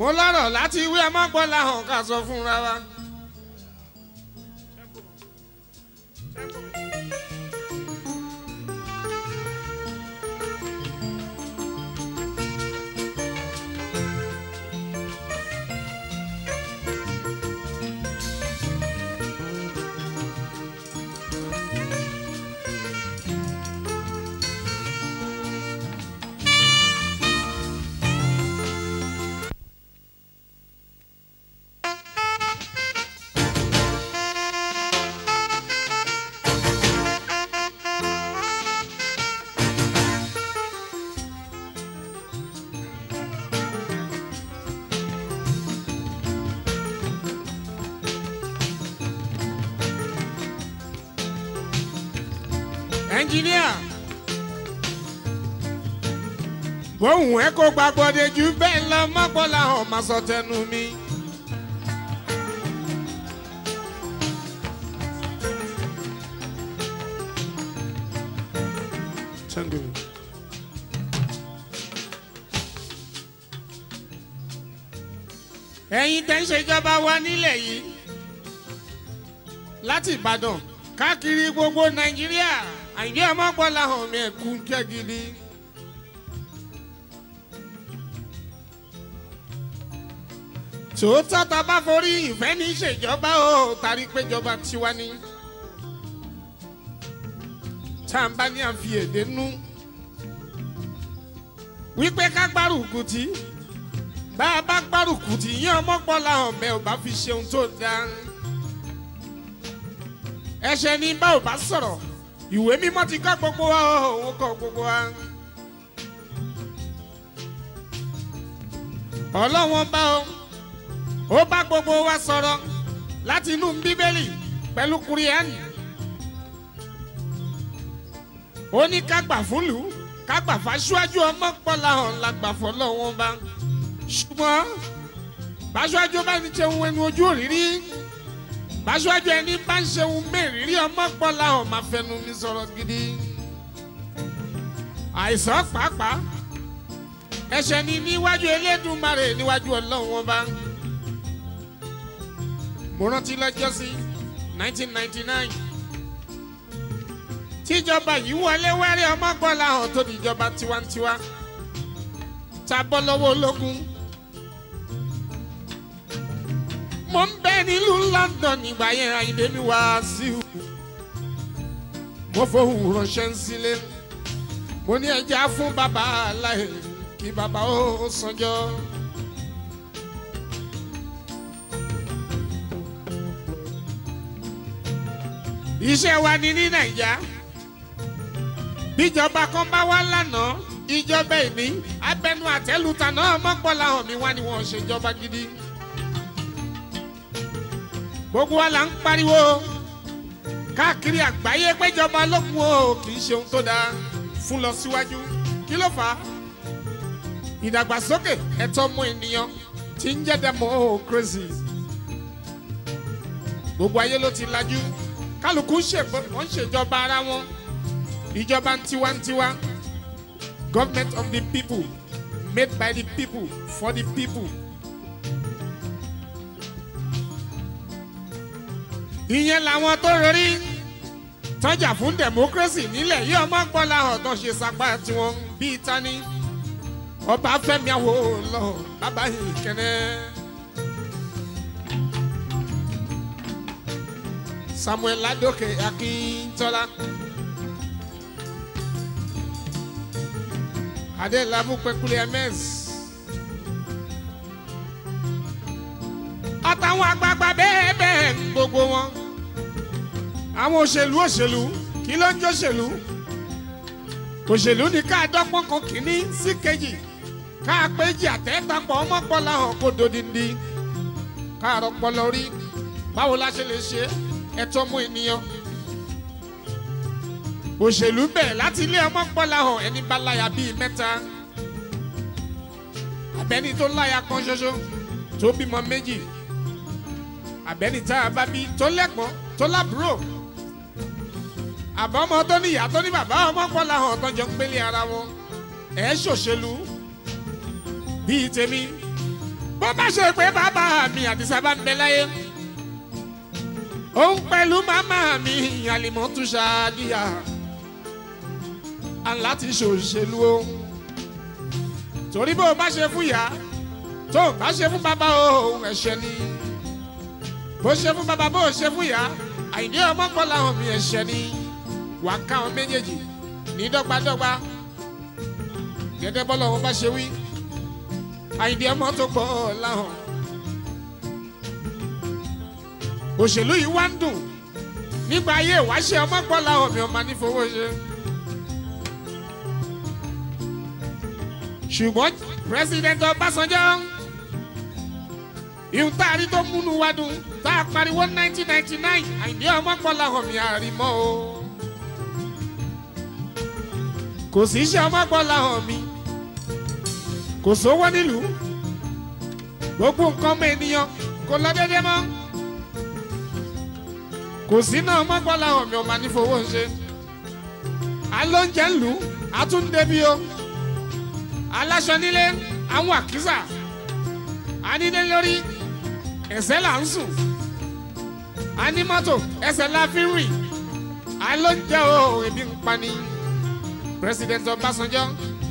mo lọ́rọ̀ láti wí ọmọgbọ́lá hàn ká sọ fúnra wa. ẹnjìníà bóun ẹ kó gbàgbọ́dé jù bẹ́ẹ̀ lọ mọ́gbọ́lá hàn máa sọ tẹnu mi. Tango. ẹ̀yin tẹ́ ń ṣèjọba wa nílẹ̀ yìí láti Ìbàdàn káàkiri gbogbo Nàìjíríà àyè ọmọgbọ́lá hàn mí ẹ̀kú jẹ́ gidi. tòótọ́ tá a bá forí ìfẹ́ ní ìṣèjọba ó tàrí péjọba tiwa ni tá a bá ní àfi èdè nú wípé ká gbárùkù tí bá a bá gbárùkù tí yín ọmọgbọ́lá hàn mẹ́ ò bá fi ṣeun tó dáa ẹ̀ṣẹ̀ ní bá ò bá sọ̀rọ̀ ìwé mímọ́ ti kọ́ gbogbo wa òun kọ́ gbogbo wa. ọlọ́wọ́n bá o ó bá gbogbo wa sọ̀rọ̀ láti inú bíbélì pẹ̀lú kúrìẹ́nì. ó ní ká gbà fúlù ká gbà fáṣíwájú ọmọ pọ́lá hàn la gbà fọlọ́wọ́n bá. ṣùgbọ́n báṣíwájú bá ní ṣeun ẹnu ojú òrírí báṣíwájú ẹni bá ń ṣeun mẹ́rìírí ọmọ pọ́lá hàn máa fẹnu mi sọ̀rọ̀ gidi. àìsàn pàápàá ẹ̀ṣẹ̀ ni níwájú Elédùmarè níwájú Ọlọ́run wọn bá. mo rántí lọ́jọ́ sí 1999 tíjọba yìí wọlé wẹ́rẹ́ ọmọ pọ́lá hàn tó di ìjọba tiwantiwa tá a bọ́ lọ́wọ́ ológun. mo ń bẹ nílùú London nígbà yẹn àyìnbé mi wá sí i mo fohùn ránṣẹ́ ń sílé mo ní ẹja fún bàbá aláì kí bàbá ó sanjọ́. iṣẹ́ wa ni ní nàìjà bíjọba kan bá wá lánàá ìjọba ìní abẹnú àtẹlùtà náà mọ́pọ́lá hàn mí wá ni wọ́n ṣèjọba gidi gbogbo wa là ń pariwo káàkiri àgbáyé péjọba ológun o kì í ṣe ohun tó dáa fún lọ síwájú kí ló fà á ìdàgbàsókè ẹ̀tọ́ ọmọ ènìyàn tí ń jẹ́ democracy gbogbo ayé ló ti lajú kálukú ń ṣèjọba ara wọn ìjọba tiwantiwa government of the people made by the people for the people. ìyẹn làwọn tó rí tọ́jà fún democracy nílẹ̀ yìí ọmọ gbọ́lá ọ̀tọ̀ ṣe sapá tiwọn bíi tani ọba Fẹ́mi Awólọ́wọ̀ bàbá yìí kẹ́nẹ́. Samuel Ládòkè Akíntọ́lá Adélabú Pẹ́kúlẹ̀ ms àtàwọn àgbààgbà bẹ́ẹ̀ bẹ́ẹ̀ gbogbo wọn àwọn òṣèlú òṣèlú kí ló ń jẹ́ òṣèlú òṣèlú ni ká dọ́gbọ́n kan kìíní sí kejì ká péjì àtẹ́tàpọ̀ ọmọpọ̀lá hàn kó dodindi ká rọpọlọ rí báwo la ṣe lè ṣe ẹ̀tọ́ mú ènìyàn òṣèlú bẹ̀ láti ilé ọmọpọ̀lá hàn ẹni bá láya bíi mẹ́ta àbẹ́ni tó láya kan ṣoṣo tó bímọ méjì àbẹ́ni tá a bá bí tó lẹ́gbọ́n tó lábúrò àbọ̀mọ tó ní ìyá tó ní bàbá ọmọ pọ́lá hàn tọ́jọ́ ń gbélé ara wọn ẹ̀ ṣòṣèlú bíi tèmi bó bá ṣe pé bàbá mi àdìsá bá ń bẹ láyé òun pẹ̀lú màmá mi àlìmọ́tún ṣáàdìyà aláti ṣòṣèlú o torí bó o bá ṣe fún ìyá tó o bá ṣe fún bàbá o ẹ̀ṣẹ̀ ni bó ṣe fún bàbá bó o ṣe fún ìyá àìní ọmọ pọ̀ láwọn mi ẹ̀ṣẹ̀ ni wàá ká àwọn méjèèjì ní dọ́gbadọ́gba gẹ́gẹ́ bọ́lá wọn bá ṣe wí àìní ọmọ tó pọ̀ láwọn. òṣèlú yìí wá ń dùn nígbà ayé ìwáṣẹ ọmọ pọ̀ láwọn mi ọmọ nífowó ṣe. ṣùgbọ́n pírẹsidẹ́ntì ọbásanjọ́ ìhun tá a rí tó múnú wá dùn tá a pariwo nineteen ninety nine àìní ọmọ pọ̀ láwọn mi àrímọ́ o kò sí iṣẹ́ ọmọ pọ̀ láwọn mi kò sówó nílùú gbogbo nǹkan ọmọ ènìyàn kò lọ dédé mọ́ kò sí náà ọmọ pọ̀ láwọn mi ọmọ nífowó ń ṣe alóúnjẹ ń lù ú àtúndébí o aláṣọ nílé àwọn àkísà anídé lórí ẹsẹ̀ là ń sùn anímọ́tò ẹsẹ̀ la fi ń rìn alóúnjẹ o ebi ń pani president ọbásanjọ́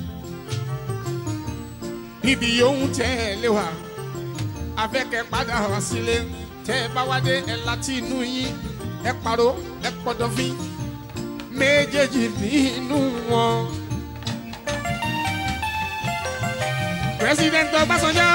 ibi yòówù tẹ́ ẹ lé wa afẹ́kẹ́ padà wá sílé tẹ́ ẹ bá wádé ẹ láti inú yín ẹ pàrọ̀ ẹ pọ̀dọ̀fín méjèèjì nínú wọn. president ọbásanjọ́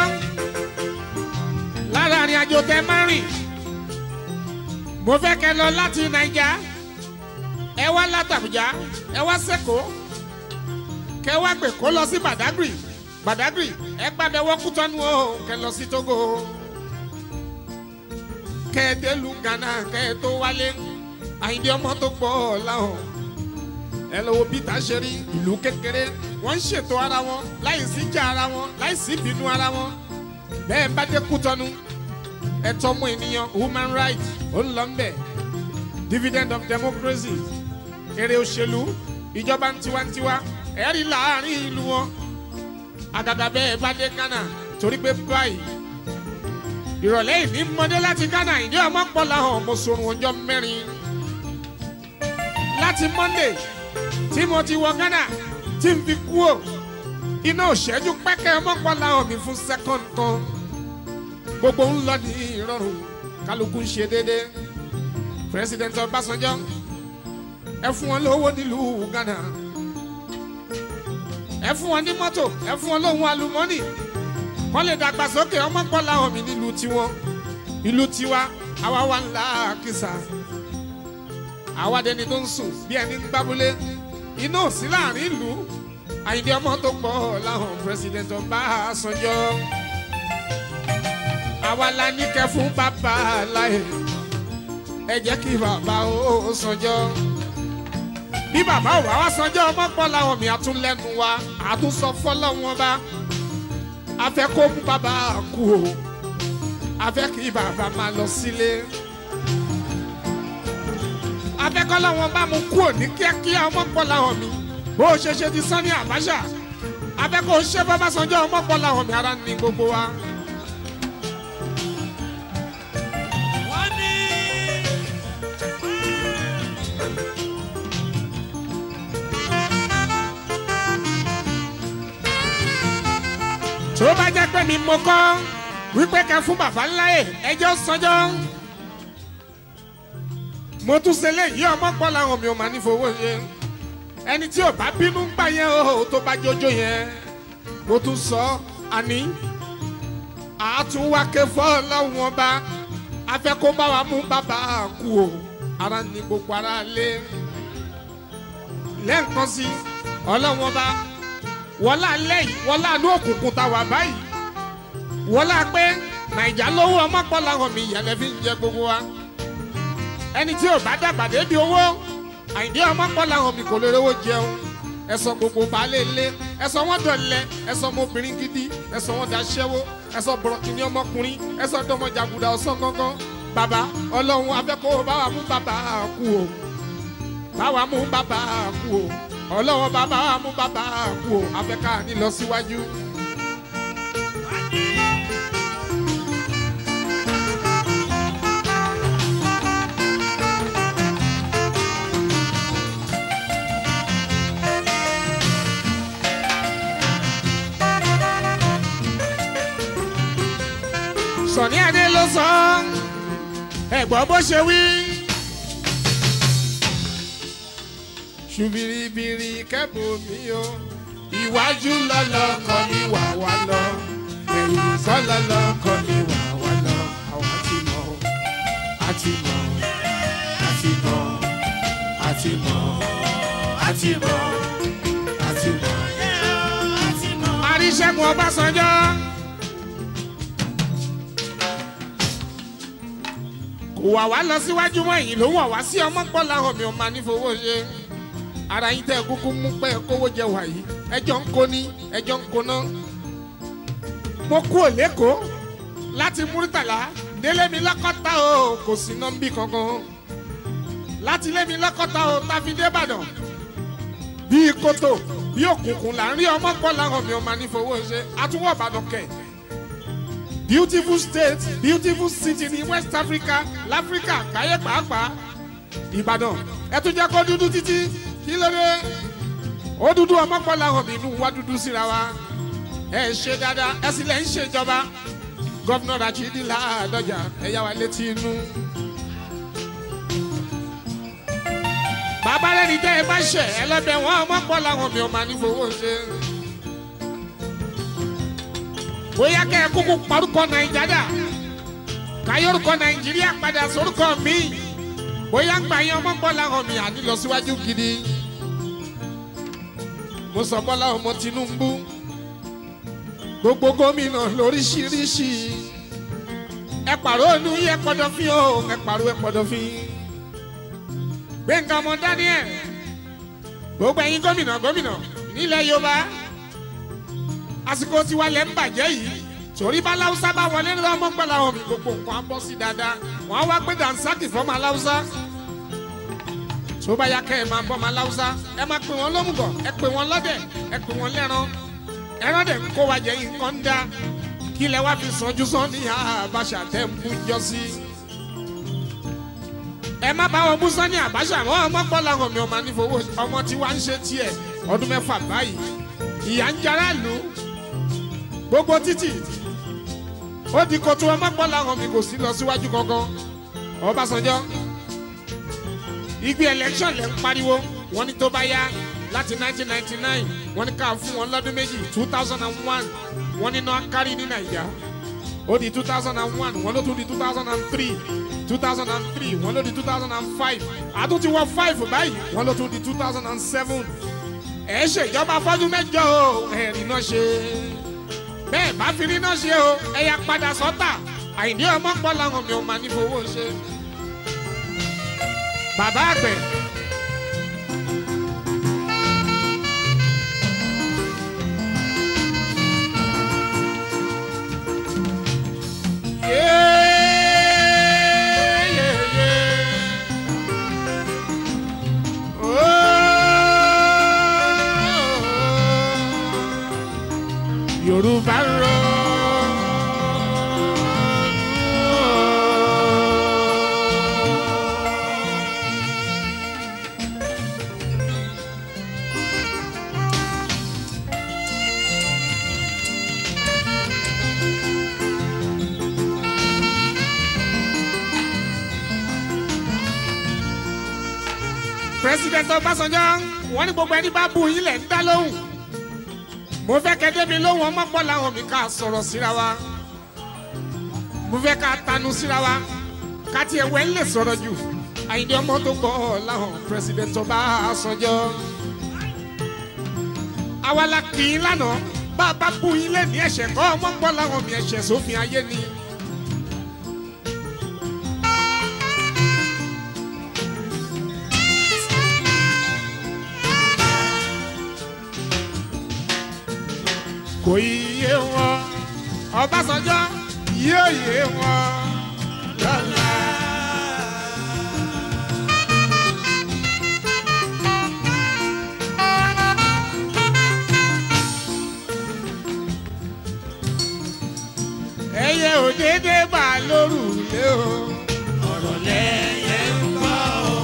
lára àrìn àjò tẹ máa rìn mo fẹ́ kẹ́ lọ láti naija ẹ wá látàbújá ẹ wá sẹ́kọ̀ọ́ kẹ wá gbè kó lọ sí badagry badagry ẹ gbàbẹ wọ́kútọ́nu o kẹ lọ sí togo kẹ ẹ délu ghana kẹ ẹ tó wálé àyìndí ọmọ tó pọ̀ láwọn ẹ lọ wo peter ṣe rí ìlú kékeré wọ́n ń ṣètò ara wọn láì sí jà ara wọn láì sí bínú ara wọn bẹ́ẹ̀ bá dé kútọ́nu ẹ̀tọ́ ọmọ ènìyàn human rights ó ń lọ ń bẹ̀ dividend of democracy èrè òṣèlú ìjọba tiwantiwa ẹ̀rí láàrin ìlú wọn àgàgà bẹ́ẹ̀ bá dé ghana torí pé báyìí ìrọ̀lẹ́ ìní mọ́dé láti ghana ìdí ọmọ pọ̀ láhàn mo sorun ọjọ́ mẹ́rin láti monday tí mo ti wọ ghana tí n fi kú ò iná òṣẹ́jú pẹ́kẹ́ ọmọ pọ̀ láhàn mi fún second kan gbogbo ń lọ ní ìrọ̀rùn kálukú ń ṣe déédéé president ọbásanjọ́ ẹ fún wọn lówó nílùú ghana ẹ fún wọn ní mọ́tò ẹ fún wọn lóhun àlùmọ́nì kọ́ lè dàgbàsókè ọmọ pọ̀ láwọn mi nílùú tiwọn ìlú tiwa àwa wà ńlá kìsà àwa dẹni tó ń sùn bí ẹni ń gbábúlé iná ò sí láàrin ìlú àyìndé ọmọ tó pọ̀ láwọn president ọbásanjọ́ àwa la ní kẹ fún bàbá láyé ẹ jẹ́ kí bàbá ó sanjọ́ bí bàbá ò bá wá sanjọ́ ọmọ pọ̀ láwọn mi àtúnlẹ́nu wa àtúnsọ fọlọ́wọn bá a fẹ́ kó mú bàbá kú o a fẹ́ kí bàbá máa lọ sílé a fẹ́ kọ́ láwọn bá mu kú ò ní kíákíá ọmọ pọ̀ láwọn mi bó o ṣe ṣe ti Sani Abacha a fẹ́ kó o ṣe bàbá sanjọ́ ọmọ pọ̀ láwọn mi ara ní gbogbo wa. tó bá jẹ́ pé mi mo kọ́ wípé kẹ́ fún bàbá ńlá ẹ̀ ẹjọ́ sọjọ́ mo tún ṣe léyìí ọmọ pọ̀ làwọn mi ò máa ní fowó ṣe ẹni tí ò bá bínú ń gbà yẹn o tó bá jójó yẹn mo tún sọ àní àtúnwáké fọlọ́wọ́n ọba afẹ́ kó bá wa mú bàbá kú o ara ní gbogbo ara lé lẹ́ǹkan sí ọlọ́wọ́n ọba wọlá lẹ́yìn wọlá ní òkùnkùn tá a wà báyìí wọlá pé nàìjà lówó ọmọ pọ̀ làwọn mi ìyàlẹ́ fi ń jẹ gbogbo wa ẹni tí ò bá dàgbà débi owó àìdí ọmọ pọ̀ làwọn mi kò lè rówó jẹun ẹsọ gbogbo baálé ilé ẹsọ wọn dọ̀lẹ ẹsọ ọmọbìnrin gidi ẹsọ wọn daṣẹ́wó ẹsọ bọ̀rọ̀kìnní ọmọkùnrin ẹsọ dọmọjàgùdà ọ̀sán gangan bàbá ọlọ́run afẹ́kọ̀ọ́ báwa mú bàbá kú o báwa mú bàbá kú o ọlọ́wọ́ bàbá mú bàbá kú o afẹ́ká ní lọ síwájú. sọ̀ní adé ló sọ ẹ̀gbọ́n bó ṣe wí. ṣùbìrìbìrì kẹ́bù mi o ìwájú lọ́lọ́kọ ni wà wá lọ ẹ̀yìn kọ́ lọ́lọ́kọ ni wà wá lọ àwọn ti mọ̀ àti mọ̀ àti mọ̀ àti mọ̀ àti mọ̀ àti mọ̀. Aríṣẹ́gun Ọbásanjọ́. kò wà wá lọ síwájú mọ́ ẹ̀yìn ló wà wá sí ọmọ pọ̀ láwọn mi ò máa ní fowó ṣe ara yín tẹ́ kúkú mú pé kówó jẹ wàyí ẹjọ́ ń kó ní ẹjọ́ ń kóná. mo kú òlékòó láti múrítàlá délé mi lọ́kọ́ta o kò sí nọ́mbì kankan láti lé mi lọ́kọ́ta o tàbí débàdàn bíi kótó bí òkùnkùn là ń rí ọmọ pọ̀ láwọn mi ò máa ní fowó ṣe àtúwọ̀ ìbàdàn kẹ̀ beautiful state beautiful city ní west africa láfíríkà káyé pàápàá ìbàdàn ẹ tún jẹ́ kó dúdú títí kí ló dé ó dúdú ọmọpọ̀ làwọn mìínú wá dúdú síra wa ẹ ṣe dáadáa ẹ sì lẹ́ ń ṣèjọba gọ́vnà rachidi ládọjà ẹ yá wa létí inú. bàbá rẹni tẹ́ ẹ bá ṣẹ̀ ẹ lọ́bẹ̀ wọn ọmọpọ̀ làwọn mi ò máa ní fowó ṣe bóyá kẹ́ ẹ kúkú parúkọ nàìjíríà káyọ̀rùkọ nàìjíríà padà sórúkọ mi bóyá gbà yín ọmọ bọ́lá hàn mí àní lọ síwájú gidi mo sọ bọ́lá ọmọ tinubu gbogbo gómìnà lóríṣiríṣi ẹ pàrọ̀ ònú yẹ pọ̀dọ̀fín o ẹ pàrọ̀ ẹ pọ̀dọ̀fín gbẹ̀ngàn ọmọ daniel gbogbo ẹ̀yin gómìnà gómìnà nílẹ̀ yorùbá àsìkò tiwa lẹ́ ń bàjẹ́ yìí torí bá láwùsá bá wọlé ní ọmọ gbọ́dọ̀ àwọn mi gbogbo nǹkan á bọ́ sí dáadáa wọ́n á wá pé dànsákì fọ́mọ aláwùsá tó bá yá kẹ́ ẹ máa bọ́ ọmọ aláwùsá ẹ máa pè wọ́n lómùgọ̀ ẹ pè wọ́n lọ́dẹ̀ ẹ pè wọ́n lẹ́ran ẹran dẹ̀ ń kó wa jẹ nǹkan ń dá kí lẹ wá fi sanjú sán ní àbáṣà tẹ́ ń bú jọ sí. ẹ má bá wọn bú sán ní àbáṣà wọn ọmọ gbọ́ làwọn mi ọmọ nífowó ọmọ tí wàá ń ṣe tiẹ̀ ọdún mẹ́fà báyìí ìyá ń jara lù ú gbogbo títì ó di koto ọmọ gbọ́ làwọn mi kò sí lọ síwájú kankan ọbásanjọ́ igbe election lẹ́ ń pariwo wọ́n ní tó bá yá láti 1999 wọ́n ní ká fún wọn lọ́dún méjì 2001 wọ́n ní náà kárí ní nàìjà ó di 2001 wọ́n ló tún di 2003 2003 wọ́n ló di 2005 àtúntí wọ́n 5 báyìí wọ́n ló tún di 2007 ẹ̀ ṣèjọba fọ́dún mẹ́jọ o ẹ̀rí náà ṣe bẹ́ẹ̀ bá fi rí náà ṣe o ẹ̀yà padà sọ́tà àìní ọmọ pọ̀ làwọn mi ò máa ní fowó ṣe. bàbá àgbẹ̀. Yeah, yeah, yeah. Oh, Yorùbá rọ. president ọbásanjọ́ wọ́n ní gbogbo ẹni bá bu yín lẹ̀ ń dá lóhùn mo fẹ́ kẹ́ débi lóhùn ọmọ pọ̀ làwọn mi ká sọ̀rọ̀ síra wa mo fẹ́ ká tanu síra wa ká tiẹ̀ wẹ́ ń lè sọ̀rọ̀ jù àyìndé ọmọ tó gbọ́ làwọn president ọbásanjọ́ àwa la kì í lánàá bá a bá bu yín lẹ̀ ní ẹ̀ṣẹ̀ kọ́ ọmọ pọ̀ làwọn mi ẹ̀ṣẹ̀ sófin ayé ni. kò yé wọn ọbásanjọ́ yóò yé wọn lọ́la. ẹyẹ òdédé bá lórúlé o ọ̀rọ̀ lẹ́yẹ ń bọ̀ o.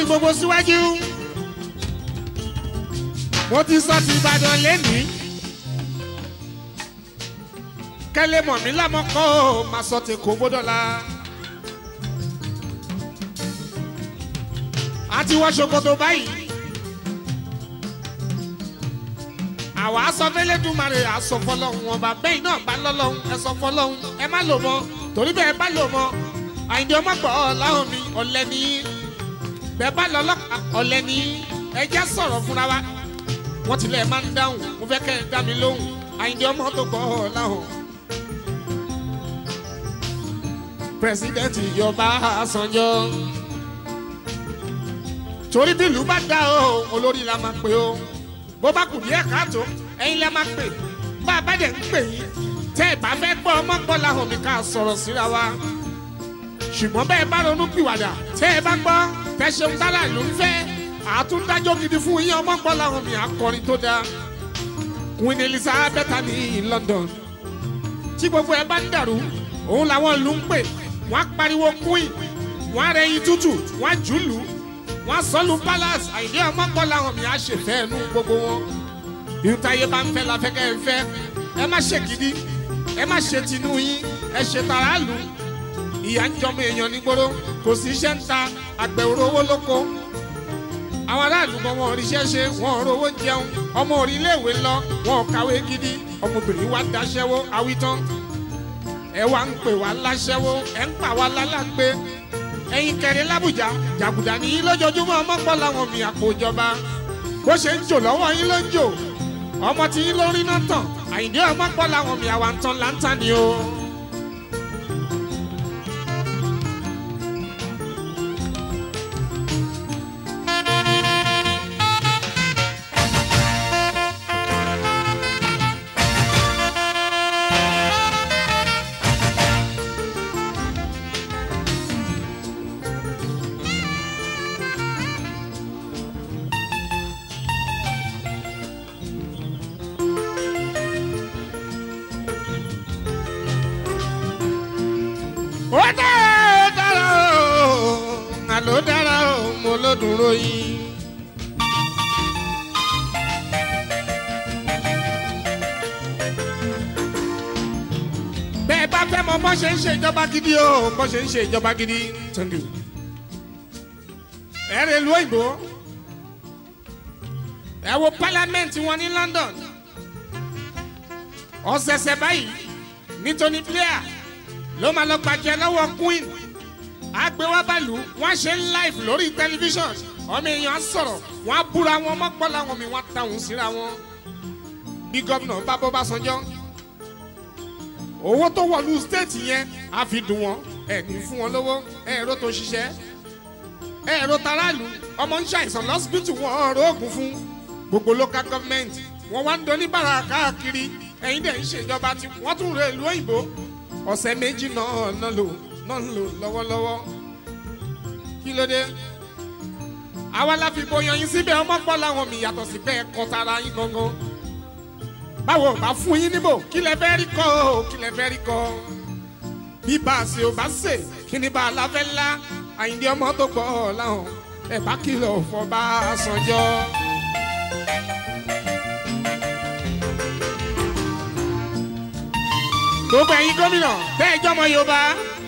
gbogbo síwájú mo ti sọ ti ìbàdàn lẹ́nìí kẹ́lẹ́ mọ̀ mí lámọ́kọ́ máa sọ ti kó gbọ́dọ̀ la. a ti wọ ṣòkòtò báyìí àwa sọ fẹlẹdùmarè àsọ fọlọ́hún ọba bẹ́ẹ̀ náà bá lọ́lọ́hún ẹ sọ fọlọ́hún ẹ má lò mọ́ torí bẹ́ẹ̀ bá lò mọ́ àyìndé ọmọ gbọ́ ọ̀làhùn mi ọ̀lẹ́ ní bẹ́ẹ̀ bá lọ́lọ́pàá ọ̀lẹ́ ní ẹ jẹ́ sọ̀rọ̀ fúnra wa wọ́n tilẹ̀ máa ń dáhùn mo fẹ́ kẹ́ ẹ dá mi lóhùn àyìndé ọmọ tó gbọ́ ọ̀làhùn. pírẹsidẹ́ǹtì ìjọba àsànjọ́ torí bí ìlú bá dá o olórí la máa pè o bó bá kù díẹ̀ káàtó ẹ̀yin la máa pè bá a bá dẹ̀ ń pè yín tẹ́ ẹ bá fẹ́ gbọ́ ọmọ gbọ́ làwọn mi ká sọ̀rọ̀ síra wa ṣùgbọ́n bẹ́ẹ̀ bá ronú pìwàdà tẹ́ ẹ bá gbọ́ tẹ́ ṣeun dára ló ń fẹ́ àtúndájọ́ gidi fún yín ọmọ gbọ́ làwọn mi akọrin tó dáa Queen Elizabeth ní London tí gbogbo ẹ bá ń dàrú òun làwọn ìlú ń pè wọ́n á pariwo queen wọ́n á rẹyin tútù wọ́n á jùlù wọ́n á sọ́lù palace àìdí ọmọ gbọ́ làwọn mi á ṣèfẹ́ ẹnu gbogbo wọn ìtayé bá ń fẹ́ la fẹ́ kẹ́ ẹ fẹ́ ẹ má ṣe gidi ẹ má ṣe tinú yín ẹ ṣe tara lù ìyá ń jọmọ èèyàn nígboro kò sí iṣẹ́ ń ta àgbẹ̀ òrówó lóko àwọn aráàlú mọ wọn oríṣẹ́ ṣe wọn ò rówó jẹun ọmọ oríléèwé lọ wọn ò kàwé gidi ọmọbìnrin wa daṣẹ́wó awítán ẹ wá ń pè wá láṣẹ́wó ẹ ń pa wá lálàgbé ẹ̀yin kẹrin lábùjá jàgùdà nìyí lójoojúmọ́ ọmọpọ̀ làwọn mi àpò ìjọba bó ṣe ń jò lọ́wọ́ yín ló ń jò ọmọ tí yín lórí náà tàn àyìndé ọmọpọ̀ làwọn mi àwa ń tan láńtà ni o. ó dára ó dára ó àló dára ó mo ló dúró yín. bẹ́ẹ̀ bá fẹ́ mọ bọ́ ṣe ń ṣe ìjọba gidi o bọ́ ṣe ń ṣe ìjọba gidi. Thank you. ẹ rẹ lu òyìnbó ẹ wo pálámẹ́ǹtì wọn ní London ọ̀sẹ̀sẹ̀ báyìí nítorí Blair ló máa lọ gbàjẹ lọ́wọ́ queen agbéwábàlú wọ́n ṣe ń live lórí tẹlifíṣàn ọmọ èèyàn á sọ̀rọ̀ wọ́n á búra wọn mọ́pọ́ làwọn mi wọ́n á táwọn síra wọn bí gómìnà bá bọ́ bá sanjọ́ owó tó wọ̀lú stéètì yẹn á fi dùn wọ́n ẹ̀ ní fún wọn lówó ẹ̀rọ tó ṣiṣẹ́ ẹ̀rọ taráàlú ọmọ ń ṣàìsàn lọ́sibítù wọn ọ̀rọ̀ oògùn fún gbogbo local government wọ́n wá ń doníbàrà káàkiri ẹ̀yin dẹ̀ ń ṣèjọba tí wọ́n tún rẹ̀ ìlú òyìnbó ọ̀sẹ̀ méjì náà náà lò náà ń lò lọ́wọ́lọ́wọ́ kí ló dé àwa la fi bọyàn yín síbẹ̀ ọmọ gbọ́ làwọn mi yàtọ̀ sí bẹ́ẹ̀ kọ́ tara yín gangan báwo bá fún yín níbò kí lẹ fẹ́ rí kọ́ o kí lẹ fẹ́ rí kọ́ bí bá a ṣe ò bá ṣe kí ni bá a láfẹ́ ńlá àyíǹde ọmọ tó gbọ́ làwọn ẹ̀ bá kìlọ̀ fọ́ bá a sànjọ́. gbogbo ẹ̀yin gómìnà tẹ́ ẹ jọmọ yorùbá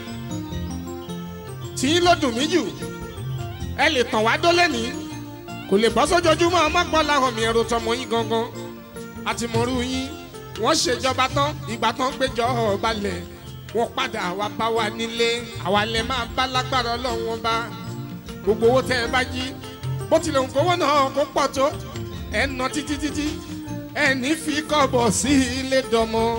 tí ló dùn mí jù ẹ lè tàn wá dólé ní kò lè bọ́ sójoojúmọ́ ọmọgbọ́n làwọn mi ẹ̀rọ tọmọ yín gangan àti mọ̀rú yín wọ́n ṣèjọba tán ìgbà tán gbéjọ balẹ̀ wọ́n padà wá bá wa nílé àwa lè máa bá lágbára ọlọ́run wọn bá gbogbo owó tẹ́ ẹ bá jí bó tilẹ̀ ń kówó náà kó pọ̀ tó ẹ̀ ń ná títí títí ẹ̀ ní fi kọ́bọ̀ sí ilé dọ́mọ́.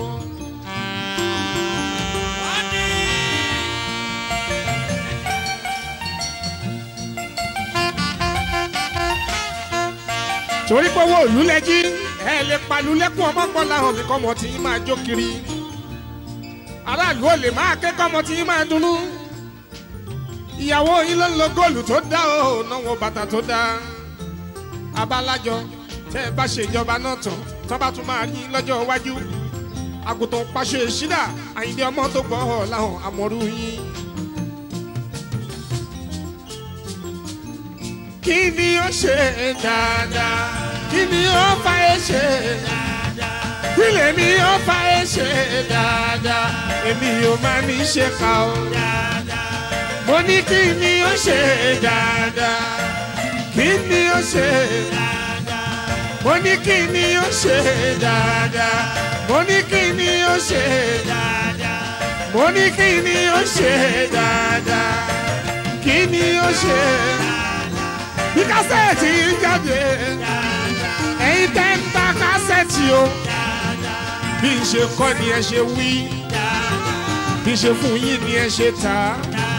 torí pé owó òlú lẹ́jí ẹ lè palu lẹ́kùn ọmọ gbọ́n láhàn mi kọ́mọ tí yín máa jó kiri aráàlú ò lè máa ké kọ́mọ tí yín máa dunnú ìyàwó yín ló ń lo góòlù tó dá o náwó bàtà tó dá abalájọ tẹ́ ẹ bá ṣe ìjọba náà tán tó bá tún máa yín lọ́jọ́ iwájú àgùntàn pàṣẹ ìṣídà àyíndé ọmọ tó gbọ́ ọ láhàn àmọ́rú yín. kí ni ó ṣe dáadáa kí ni ó fa ẹ ṣe kí lèmi ó fa ẹ ṣe dáadáa èmi ò máa ní ṣe ká o mo ní kí ni ó ṣe dáadáa kí ni ó ṣe mo ní kí ni ó ṣe dáadáa mo ní kí ni ó ṣe mo ní kí ni ó ṣe dáadáa kí ni ó ṣe bí kásẹ̀tì ń jáde ẹ̀yin tẹ́ ń ta kásẹ̀tì o bí n ṣe kọ́ ni ẹ ṣe wí bí n ṣe fún yín ni ẹ ṣe tà á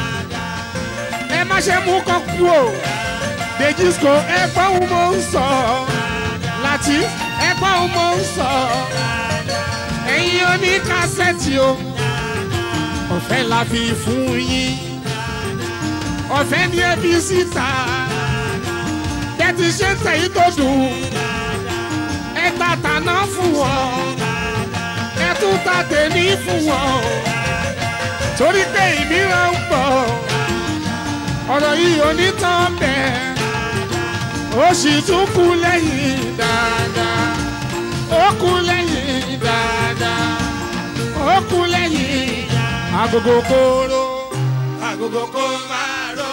ẹ má ṣe mú kọ́ kú o dèjìsco ẹ gbọ́ ohun mo ń sọ láti ẹ gbọ́ ohun mo ń sọ ẹ̀yin oní kásẹ̀tì o ọ̀fẹ́ la fi fún yín ọ̀fẹ́ ni ẹ fi síta tẹ́tí ṣe ń tẹ̀yí tó dùn ẹ ta tàná fún wọn ẹ tún ta tèmi fún wọn torí pé ìmíràn ń bọ̀ ọ̀rọ̀ yìí onítàn bẹ́ẹ̀ ó sì tún kú lẹ́yìn dáadáa ó kú lẹ́yìn dáadáa ó kú lẹ́yìn agogo kóró agogo kó máa rọ.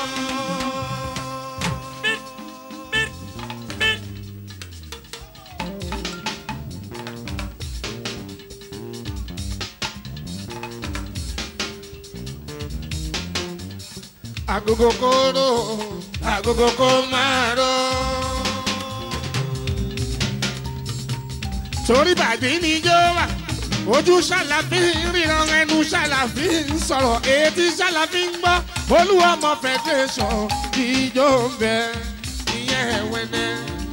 agogo kóró agogo kó máa rọ. torí bàbí ni jó wà ojú ṣàlàfí ríran ẹnu ṣàlàfí ń sọ̀rọ̀ etí ṣàlàfí ń gbọ́ olúwọmọ federation ìjó ń bẹ ìyẹn ẹ̀wẹ̀nẹ̀.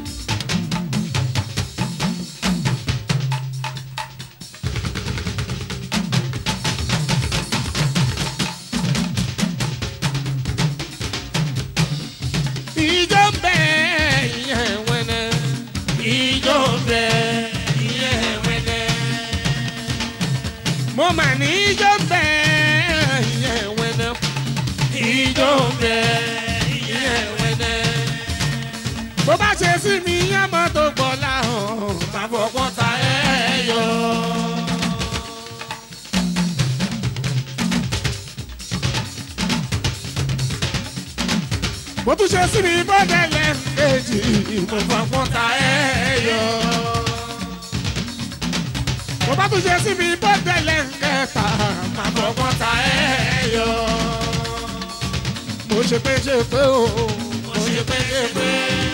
ìjó ń bẹ ìyẹn ẹ̀wẹ̀nẹ̀ ìjó ń bẹ ìyẹn ẹ̀wẹ̀nẹ̀ mo mà ní ijó ń bẹ ìyẹn wẹnẹ ijó ń bẹ ìyẹn wẹnẹ. bó bá ṣe sí mi yán mọ́ tó gbọ́ láhàn máa fọwọ́ ta ẹ yọ. bó tún ṣe sí mi bọ́dẹ̀ lẹ́ẹ̀kejì mo fọwọ́ ta ẹ yọ mo bá tún ṣe sí mi bọ́dẹ̀lẹ̀ kẹta máa fọwọ́ ta ẹ yọ. mo ṣe pé ṣe pé o mo ṣe pé ṣe pé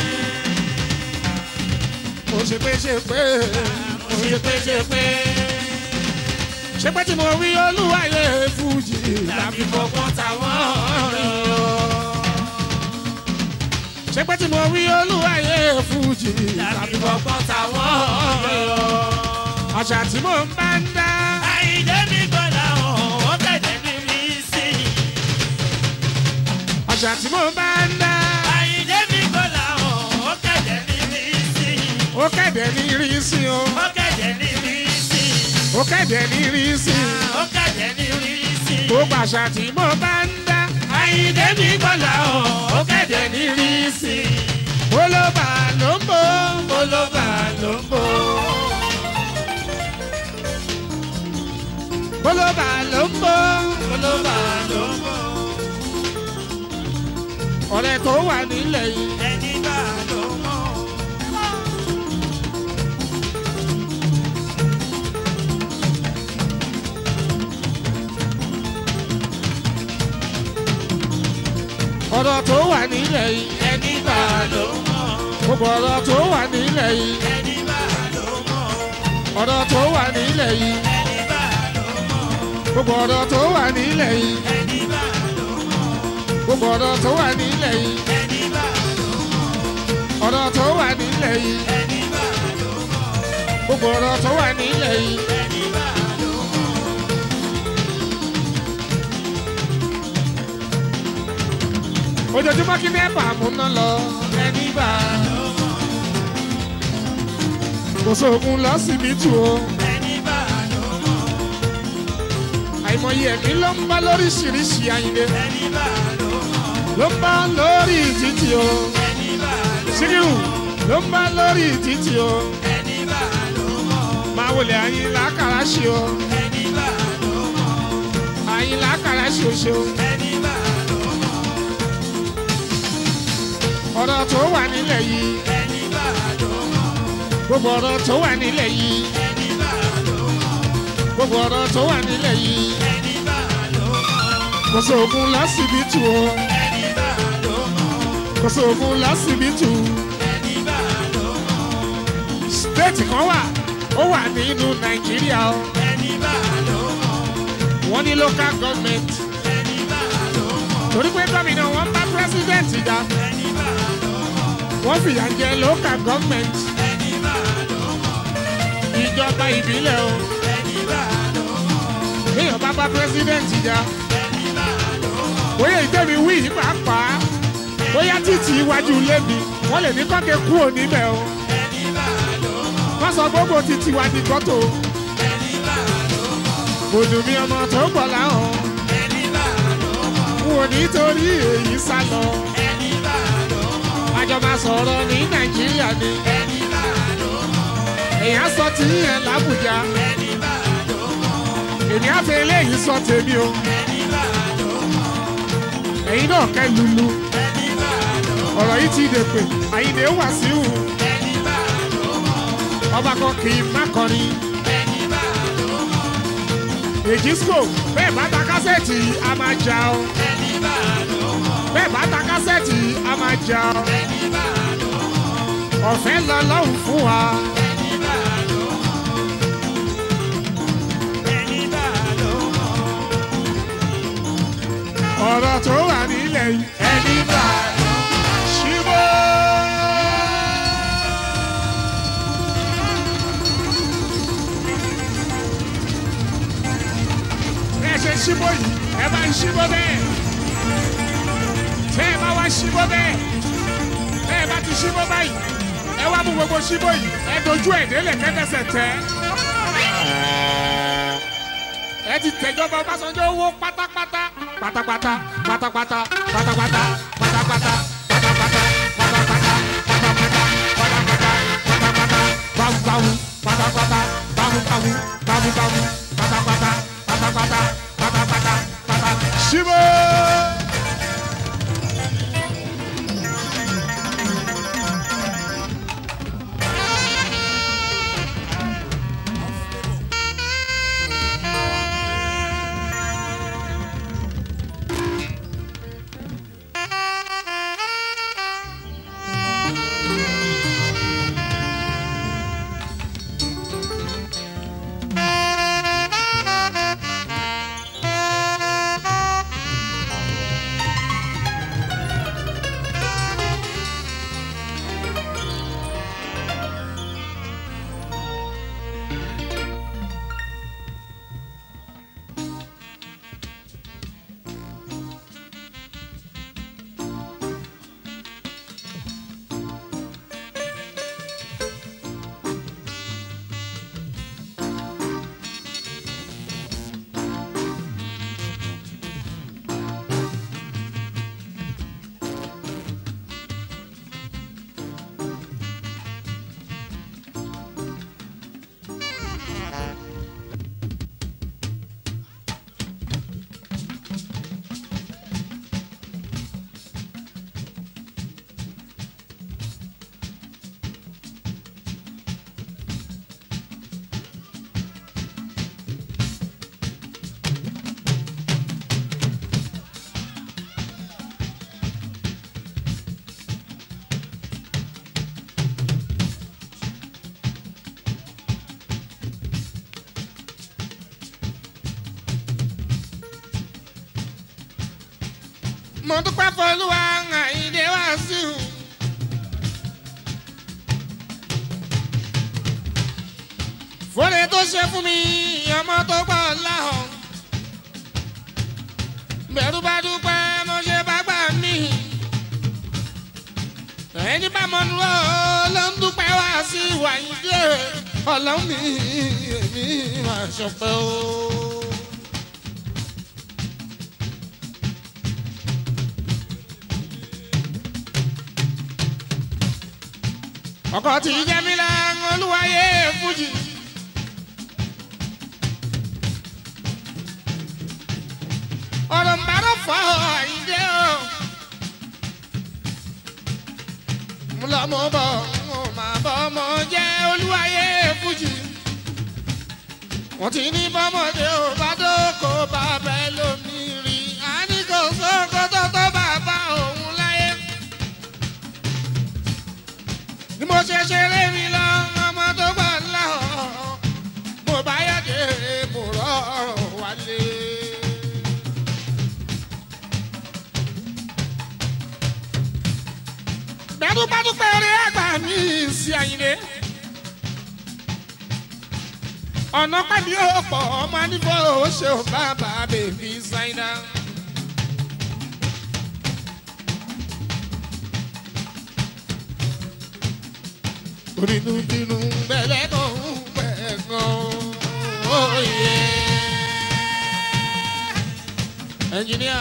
mo ṣe pé ṣe pé mo ṣe pé ṣe pé ṣe pé tí mo wí olúwayé fújì láfi fọwọ́ ta wọ́n yọ. ṣe pé tí mo wí olúwayé fújì láfi fọwọ́ ta wọ́n yọ àṣà tí mò ń bá ń dá. àìjẹ́ mi gbọ́dọ̀ hàn ó kẹ̀dẹ̀ ní mi sí. àṣà tí mò ń bá ń dá. àìjẹ́ mi gbọ́dọ̀ hàn ó kẹ̀dẹ̀ ní mi sí. ó kẹ̀dẹ̀ ní rí sí o. ó kẹ̀dẹ̀ ní mi sí. ó kẹ̀dẹ̀ ní rí sí. ó kẹ̀dẹ̀ ní mi sí. gbogbo àṣà tí mò ń bá ń dá. àìjẹ́ mi gbọ́dọ̀ hàn ó kẹ̀dẹ̀ ní mi sí. olóbà ló ń bọ̀. olóbà ló ń bọ̀. olóbà ló ń bọ̀. olóbà ló ń bọ̀. ọ̀rẹ́ tó wà nílẹ̀ yìí. ẹni bá ló mọ̀. ọ̀rọ̀ tó wà nílẹ̀ yìí. ẹni bá ló mọ̀. gbogbo ọ̀rọ̀ tó wà nílẹ̀ yìí. ẹni bá ló mọ̀. ọ̀rọ̀ tó wà nílẹ̀ yìí. ẹni bá ló mọ̀. gbogbo ọ̀rọ̀ tó wà nílẹ̀ yìí. ẹni bá ló mọ̀. gbogbo ọ̀rọ̀ tó wà nílẹ̀ yìí. ẹni bá ló mọ̀. ọ̀rọ̀ tó wà nílẹ̀ yìí. ẹni bá ló mọ̀. gbogbo ọ̀rọ̀ tó wà nílẹ̀ yìí. ẹni bá ló mọ̀. ojoojúmọ́ kí nẹ́ẹ̀bà mú ná lọ. ẹni bá ló mọ̀. kò sóògùn lọ́sibítù o. ẹni bá ló mọ̀. àìmọye ẹ̀mí ló ń bá lóríṣiríṣi àyìnlé. ẹni bá ló mọ̀. ló ń bá lórí títì o. ẹni síkírù ló ń bá lórí títì o ẹni bá ló mọ̀ máa wọlé àyìnlá kàràṣì o ẹni bá ló mọ̀ àyìnlá kàràṣì o ṣeun. ẹni bá ló mọ̀ ọ̀rọ̀ tó wà nílẹ̀ yìí ẹni bá ló mọ̀ gbogbo ọ̀rọ̀ tó wà nílẹ̀ yìí ẹni bá ló mọ̀ gbogbo ọ̀rọ̀ tó wà nílẹ̀ yìí ẹni bá ló mọ̀ kò sóògùn lásìbítù o ẹni bá ló mọ̀ kò sóògùn lásìbítù ẹni bá ló mọ̀ stéètì kan wà ó wà nínú nàìjíríà o ẹni bá ló mọ̀ wọ́n ní local government ẹni bá ló mọ̀ torí pé gómìnà wọn bá president jà ẹni bá ló mọ̀ wọ́n fìyà jẹ local government ẹni bá ló mọ̀ ìjọba ìbílẹ̀ o ẹni bá ló mọ̀ èèyàn bá bá president jà ẹni bá ló mọ̀ bóyá ìtẹ́mi wí yìí pàápàá bóyá títì iwájú ilé mi wọ́n lè ní kọ́kẹ́ kú òní bẹ̀ o ẹni bá ló mọ̀ wọ́n sọ gbogbo títì wá di kọ́tò ẹni bá ló mọ̀ òdùnmí ọmọ tó gbọ̀ láhàn ẹni bá ló mọ̀ n ò nítorí èyí sá lọ ẹni bá ló mọ̀ àjọ máa sọ̀rọ̀ ní nàìjíríà ni ẹni bá ló mọ̀ èèyàn sọ ti yẹn làbújá ẹni bá ló mọ̀ èmi á fi eléyìí sọ tèmi o ẹni bá ló mọ̀ ẹ̀yin náà kẹ́ lulu ẹni bá ló mọ̀ ọ̀rọ̀ yìí ti dè pé àyìnlé wà síhù ẹni bá ló mọ̀ ọba kan kì í má kọrin ẹni bá ló mọ̀ èjìsco bẹ́ẹ̀ bá ta kásẹ̀tì a máa jà o ẹni bá ló mọ̀ bẹ́ẹ̀ bá ta kásẹ̀tì a máa jà o ẹni bá ló mọ̀ ọ̀fẹ́ lọ lọ́hùn fún wa ẹni bá ló mọ̀ ẹni bá ló mọ̀ ọ̀rọ̀ tó wà nílẹ̀ yìí ẹni bá ló mọ̀. ṣíbó. ẹ ṣe ṣíbó yìí ẹ bá ń ṣíbó bẹ́ẹ̀ tẹ́ ẹ bá wá ṣíbó bẹ́ẹ̀ tẹ́ ẹ bá ti ṣíbó báyìí ẹ wá mú gbogbo ṣíbó yìí ẹ dojú ẹ̀ délẹ̀ kẹ́tẹ́sẹ̀ tẹ́ ẹ ti tẹ̀jọba Ọbásanjọ́ owó pátápátá pátápátá pátápátá pátápátá pátápátá pátápátá pátápátá pátápátá pátápátá pátápátá báwùbáwù pátápátá báwùbáwù báwùbáwù pátápátá pátápátá pátápátá pátá. ṣíbó. mo dúpẹ́ fọlúwa àyíndé wá sí i. fúnni tó ṣe fún mi ọmọ tó gbọ́ láhàn. bẹ̀rù bá dúpẹ́ mo ṣe bá gbà mí. ẹni bá mọ nù ọ́ ló ń dúpẹ́ wá sí wàyíndé ọlọ́run mi èmi máa ṣọpẹ́ o. ọkọ̀ tí jẹ́mílá olúwayé fújì. ọ̀rọ̀ ń bárò fọ́ àyíndé o. mo lọ mo bọ̀ mo máa bọ̀ mo jẹ́ olúwayé fújì. wọ́n ti ní bọ́mọdé ò bá dóko bàbá lómi rí a ní kò sóko tó tó bàbá òun láyé. ni mo ṣe ṣeré mi lọ ọmọ tó gbà ńlá ọ̀ mo bá yàgé mo rọrùn wálé. bẹ́ẹ̀dúgbàdúgbẹ́ rẹ̀ àgbà mi sí àyìnlé. ọ̀nà pẹ̀lú ọ̀pọ̀ ọmọ nífọ̀ ó ṣe ò bàbá bèbí ṣáínà. onínúbínú bẹ̀lẹ̀ kan ń bẹ̀ kan óye. ẹnjìníà.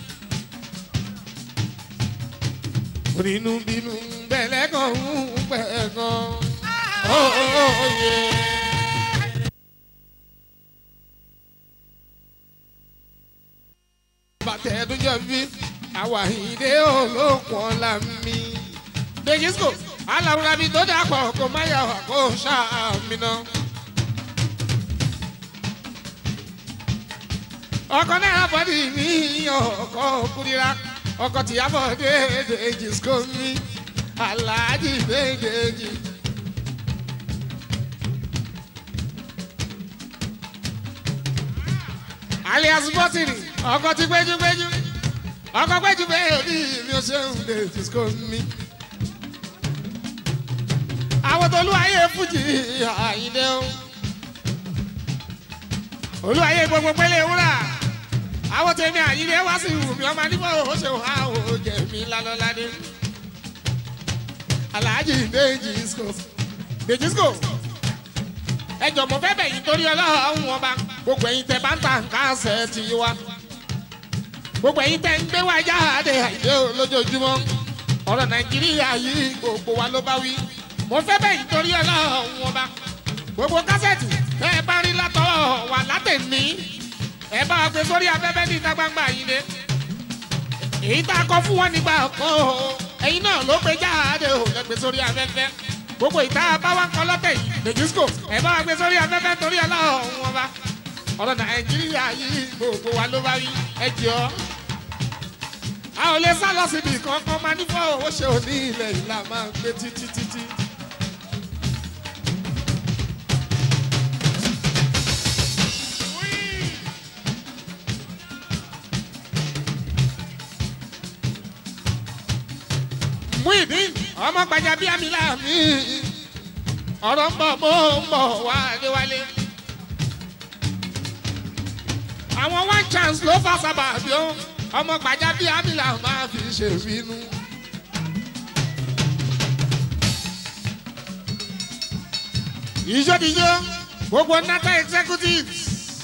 onínúbínú bẹ̀lẹ̀ kan ń bẹ̀ kan óye. bàtẹ́dúnjọ́ bí àwàhídé olókùn ọ̀la mi. dèjìsíkò aláwùrábí tó dàpọ̀ kó má yà wá kó ṣàmì náà. ọkọ náà bọ́dì mi ọkọ kúrira ọkọ tìyàbọ̀ déédéé siko mi aláàjì déédéé. alias bọ́tìnì ọkọ ti gbẹ́jú-gbẹ́jú ọkọ gbẹ́jú bẹ́ẹ̀ rí mi ò ṣe ń déédéé siko mi. àwọn tó olúwayé fújì àyíndé o olúwayé gbogbo pélé wúrà àwọn tèmi àyílẹ̀ wá sí ìwù mi ọmọ nígbà ó ṣe wá ó jẹ mí lálọ́ládé aláàjì dèjìsco dèjìsco ẹ jọ mo fẹ́ bẹ̀ yín torí ọlọ́run ọba gbogbo ẹ̀yin tẹ bá ń ta nǹkan ṣẹ̀ ti wá gbogbo ẹ̀yin tẹ ń gbé wá jáde àìdé lójoojúmọ́ ọ̀rọ̀ nàìjíríà yìí gbogbo wa ló bá wí mo fẹ́ bẹ̀ yín torí ọlọ́run ọba gbogbo kásẹ̀tì tẹ́ ẹ bá rí látọ̀ wà látẹ̀ní ẹ bá wa gbé sórí afẹ́fẹ́ ní ìta gbangba yìí ni èyí tá a kọ fún wọn nígbà kan o ẹ̀yin náà ló gbé jáde o lẹ gbé sórí afẹ́fẹ́ gbogbo ìta bá wa kọ lọ́tẹ̀ yìí lẹ́jísíkò ẹ bá wa gbé sórí afẹ́fẹ́ torí ọlọ́run wọn bá ọ̀rọ̀ nàìjíríà yìí gbogbo wa ló bá rí ẹ jọ a ò lè sá lọ síbi kankan máa nífọ̀ owó ṣe òní ilẹ̀ ìlà máa gbé títí títí. Muideen ọmọ gbajà bíi amílà mi ọ̀rọ̀ ń bọ̀ mo ń bọ̀ wá déwálé. àwọn one chance ló fà sábà bí ó ọmọ gbajà bíi amílà máa fi ṣèbínú. ìjọ́díjọ́ gbogbo nata executives.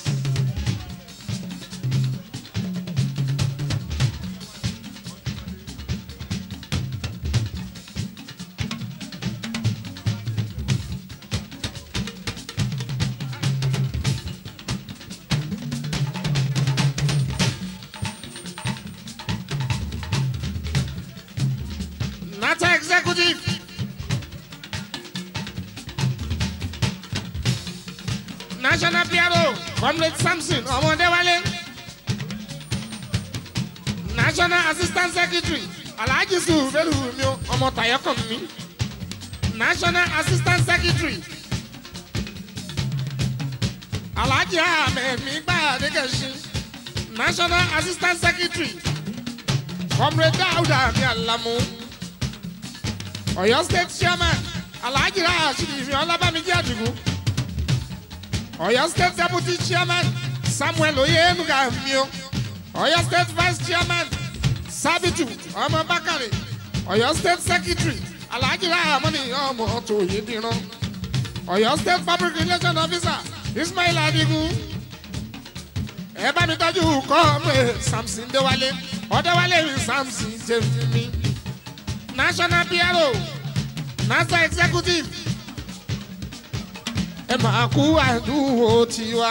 Nata executive. National PRO, Comrade Samson Ọmọdéwálé. National Assistant Secretary, Alhaji Sùfẹ́lù mi ọmọ Tayọkàn mi. National Assistant Secretary, Alhaji Ahmed mi gbàdé kẹ̀sí. National Assistant Secretary, Comrade Dauda mi Alamu. Ọ̀yọ́ state chairman Alhaji Rasheed Ìfẹ́ Ọlábàmíjì Àdìgún. Ọ̀yọ́ state deputy chairman Samuel Oyenuga Mio. Ọ̀yọ́ state vice chairman Sabitu Ọmọ Bakare. Ọ̀yọ́ state secretary Alhaji Rahamani Ọmọ Tòyédìran. Ọ̀yọ́ state public relation officer Ismail Adigun. Ẹ bá mi tọ́jú kọ́ọ̀mù Samson Déwálé. Ọ̀dẹ́wálé mi Samson Jẹ́mi national bureau master executive ẹ máa kú àdúgbò tiwa.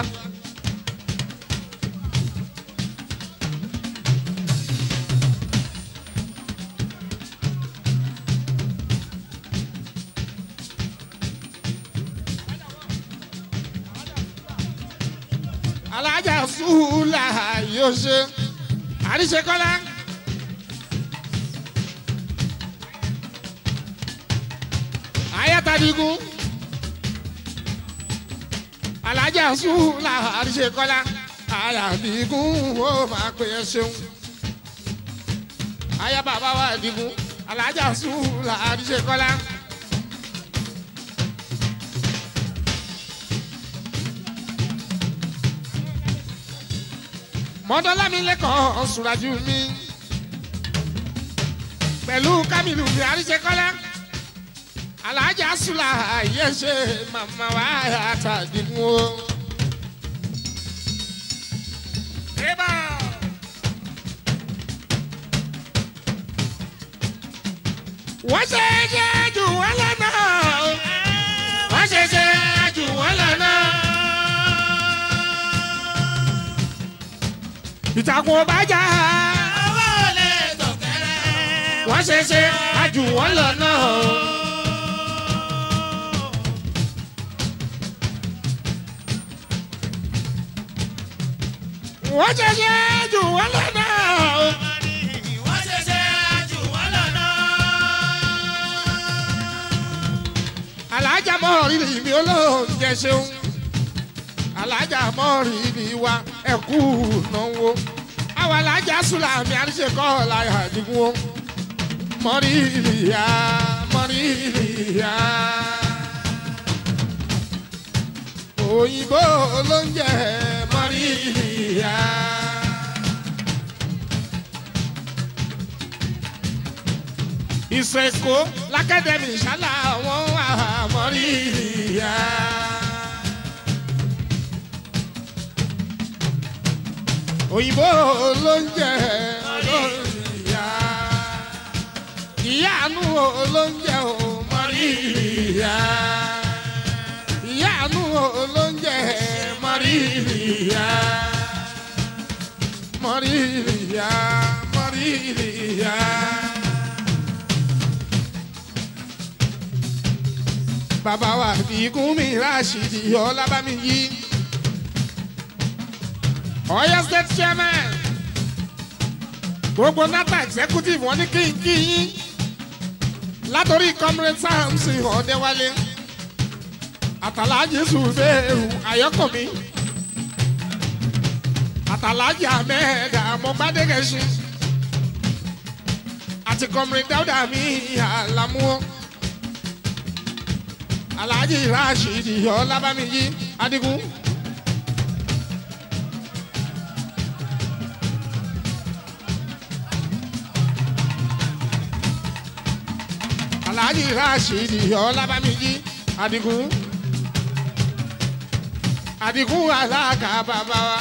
alájà sùúlà yóò ṣe àríṣekọ́lá. ayatadigun alájà sùúlà àríṣekọ́lá ayadigun ó máa pè é ṣeun. aya bàbá wa digun alájà sùúlà àríṣekọ́lá. mọ́tọ́lámilẹ́kọ̀ọ́ ṣùrájú mi pẹ̀lú kámìlú mi àríṣekọ́lá alájà sùlà yẹ ṣe màmá wa àtàdínwó. wọ́n ṣe é ṣe jù wọ́n lọ́nà wọ́n ṣe é ṣe jù wọ́n lọ́nà. ìtàkùn ọba jà Owó lè tọ̀kẹ́rẹ́. wọ́n ṣe ṣe àjù wọ́n lọ náà. wọ́n ṣe ṣe àjù wọ́n lọ náà. Wọ́n ṣẹ̀ṣẹ̀ jù wọ́n lọ́nà. alájà mọ́rin mi olóúnjẹ ṣeun alájà mọ́rin mi wa ẹ̀kú náwó àwọn alájà sùlámì àríṣekọ́ láyà àdìgún o mọ́rìlìyà mọ́rìlìyà òyìnbó olóúnjẹ mọ́rìlìyà. ìsèkó lákẹ́dẹ̀mí ìṣálá wọn wà mọ́rìlìyà. òyìnbó olóúnjẹ olóúnjẹ ìyáàánú olóúnjẹ ò mọ́rìlìyà ìyáàánú olóúnjẹ mọ́rìlìyà mọ́rìlìyà mọ́rìlìyà. bàbá wa bíkún mi ráṣìdì ọlábàmí yìí. Ọ̀yọ́ state chairman gbogbo nata executive wọn ní kí n kí yín látòrí comrade samson ọ̀dẹ́wálé àtàlájì sùbẹ́ẹ̀rù àyọ́kọ̀mí àtàlájì ahmed àmọ́gbádẹ́gẹ̀ṣin àti comrade dáúdà mi àlámúọ́ alhaji rashidi ọlábàmíyí adigun. alhaji rashidi ọlábàmíyí adigun. adigun alága bàbá wa.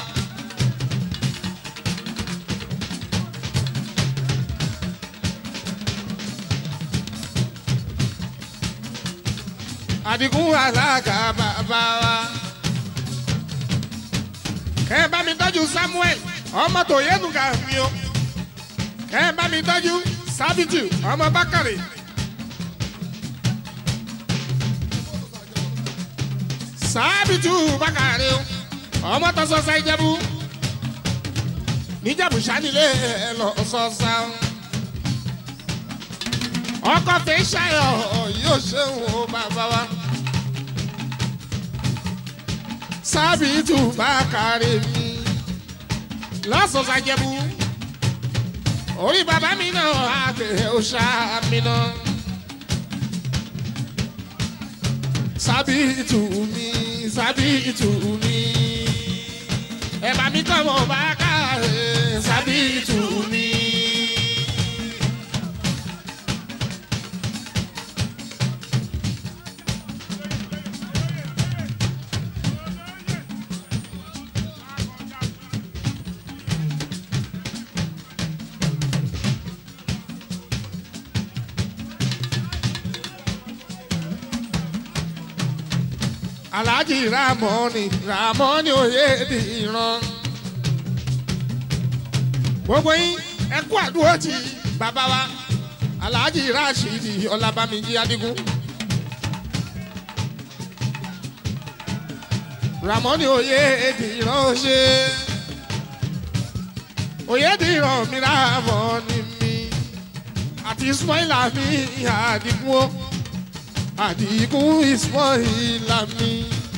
adigun alága bàbá wa. kẹ́ ẹ bá mi tọ́jú samuel ọmọ tó yẹnu ká mi o. kẹ́ ẹ bá mi tọ́jú sábìtì ọmọ bákàrè. sábìtì bákàrè o ọmọ tó sọ́sá ìjẹ́bú. níjẹ̀bù sanilé lọ sọ́sá o ọkọ tẹ ṣayọ yóò ṣeun o bàbá wa. sábìtù bá kárí mi lọ́sọ̀ọ́sà jẹ́bú orí bàbá mi náà àgbẹ̀ ọ̀ṣà mi náà. sábìtù mi sábìtù mi ẹ̀ bá mi kọ́ mọ̀ bá kárí sábìtù mi. alhaji ramoni ramoni oyediran gbogbo yín ẹ kú àdúró ti bàbá wa alhaji rashidi ọlábàmíjì adigun ramoni oyediran ṣe oyediran mi ramoni mi àti ismaila mi adigun o àdìgún ismaila mi.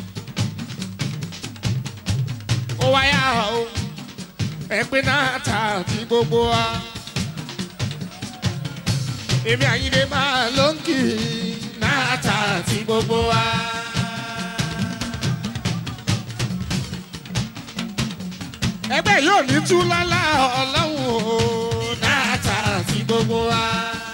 ó wáyà o ẹgbẹ́ náà ta ti gbogbo wa. èmi àyíndé máa ló ń kì í náà ta ti gbogbo wa. ẹgbẹ́ yóò ní tú lálá ọlọ́run o náà ta ti gbogbo wa.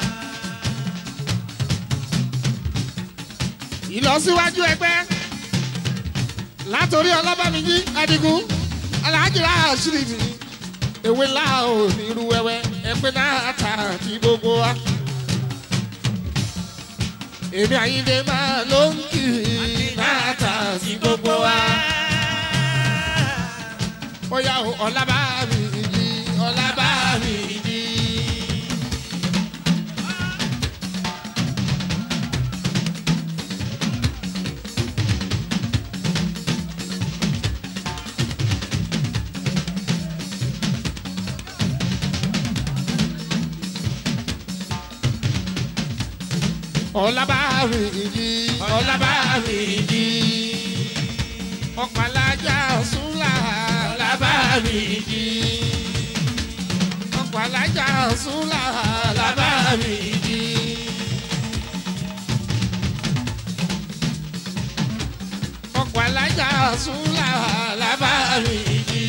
ìlọsíwájú ẹgbẹ́ látòrí ọlọ́bàmíjí adigun alájìlá àṣírí mi ewé láò nírú wẹ́wẹ́ ẹgbẹ́ náà ta kí gbogbo wa. èmi àyíndé máa ló ń kì í náà ta sí gbogbo wa. ó yá o ọlábàmíjí ọlábàmíjí. ọlábàmíjì ọlábàmíjì ọ̀pàlájà ṣúlà ọlábàmíjì ọ̀pàlájà ṣúlà ọlábàmíjì. ọ̀pàlájà ṣúlà ọlábàmíjì.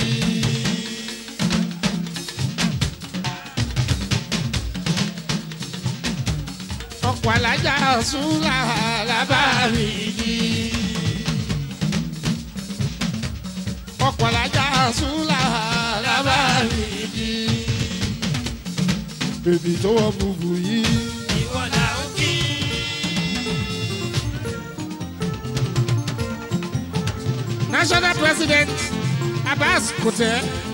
ọ̀pọ̀ alájà ṣúlá alábàárìjì. ọ̀pọ̀ alájà ṣúlá alábàárìjì. bèbí tó wọ bùbù yìí. ìwọ là ń kí. national president abbas kutẹ.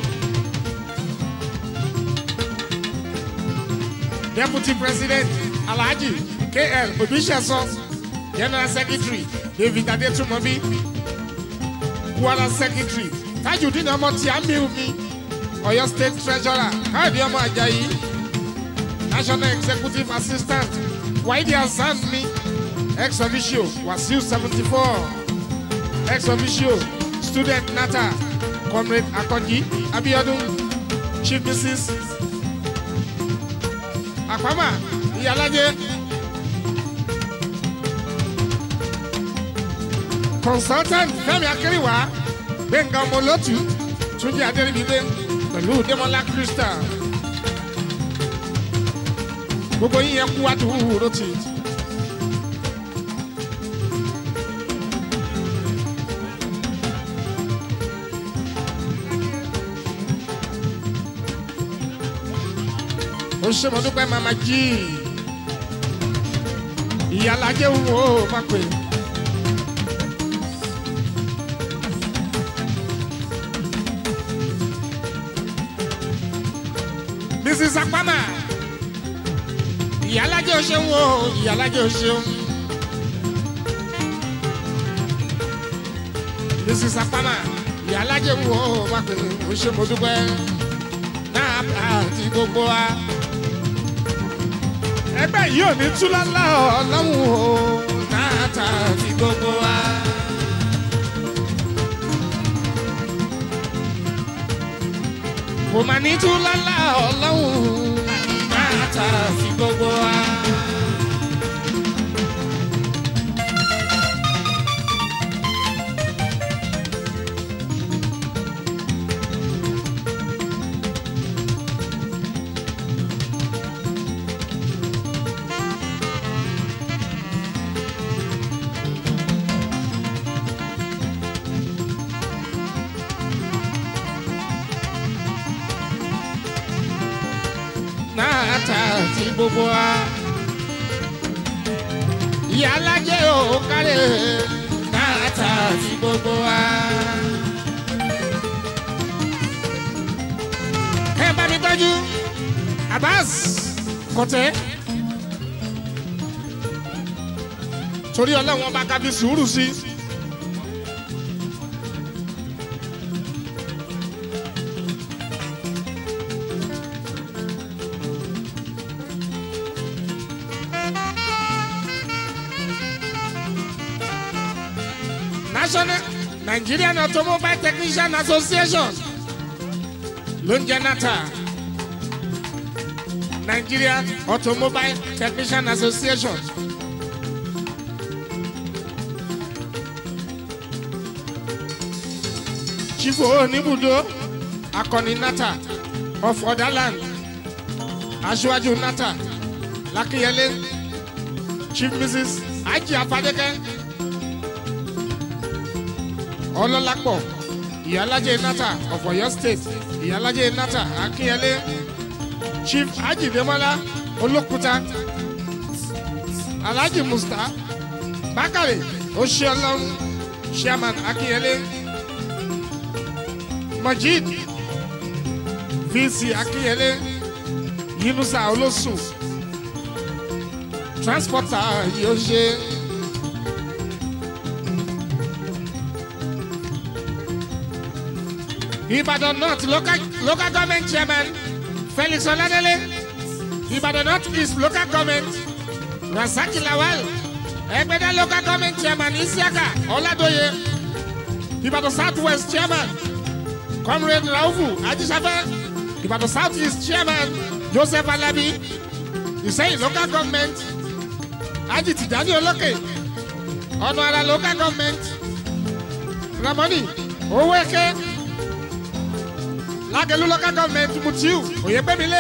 deputy president alhaji kl obiseso general secretary david adetumobi kwara secretary tajudeen ọmọ tí a mi mi ọyọ state treasurer káyọ̀dé ọmọ ajayi national executive assistant waidi hasan mi ex officio wasiu seventy four ex officio student nata comrade akọji abiodun chief mrs àpamọ́ ìyálàjẹ consultant fẹmi akérèwá gbẹngàn ọmọlọtù túnjí adẹrìbígbé pẹlú demola crystal gbogbo yín yẹn kú àdúró tì. ó ṣe mo dúpẹ́ mama jí ìyálàjẹ́ wo má pè. mrs apama ìyálàjẹ́ o ṣeun o ìyálàjẹ́ o ṣeun. mrs apama ìyálàjẹ́ wo má pè ó ṣe mo dúpẹ́ náà àti gbogbo wa ẹgbẹ́ yìí ò ní túlálá ọlọ́run o náàtà ti gbogbo wa. kò mà ní túlálá ọlọ́run náàtà ti gbogbo wa. náàtà ti gbogbo wa. ìyá alájẹ ò kárẹ̀ náàtà Abbas kọ̀tẹ́ torí ọlọ́wọ́n bá kábí sùúrù sí. National Nigerian Automobile Technician Association ló ń jẹ́ nata Nigerian Automobile Technician Association. Chief Oníbùdó Akọni Nata of Ọ̀dàland Aṣíwájú Nata Lákínyẹlé Chief Mrs. Aji Afadeke Ọlọ́lápọ̀ Ìyálájẹ Nata of Ọ̀yọ́ State Ìyálájẹ Nata Akínyẹlé Chief Aji Demola Olókúta Alhaji Musta Bakare Oṣiọlọ́run Chairman Akínyẹlé. Majid VC Akínyẹlé Yunusa Olóṣù transporter yóò ṣe. Ìbàdàn North local, local government chairman Felix Ọládélé Ìbàdàn North East local government Rasaki Lawal Ẹgbẹ́dá local government chairman Isiaka Ọládóye Ìbàdàn South West chairman comrade raufu ajisafe ìbàdàn south east chairman joseph alabi ìsẹ́yìn local government aji tìjání olókè ọ̀nà ara local government ramoni owóeke lágẹ̀lú local government mutiu oyègbèmílé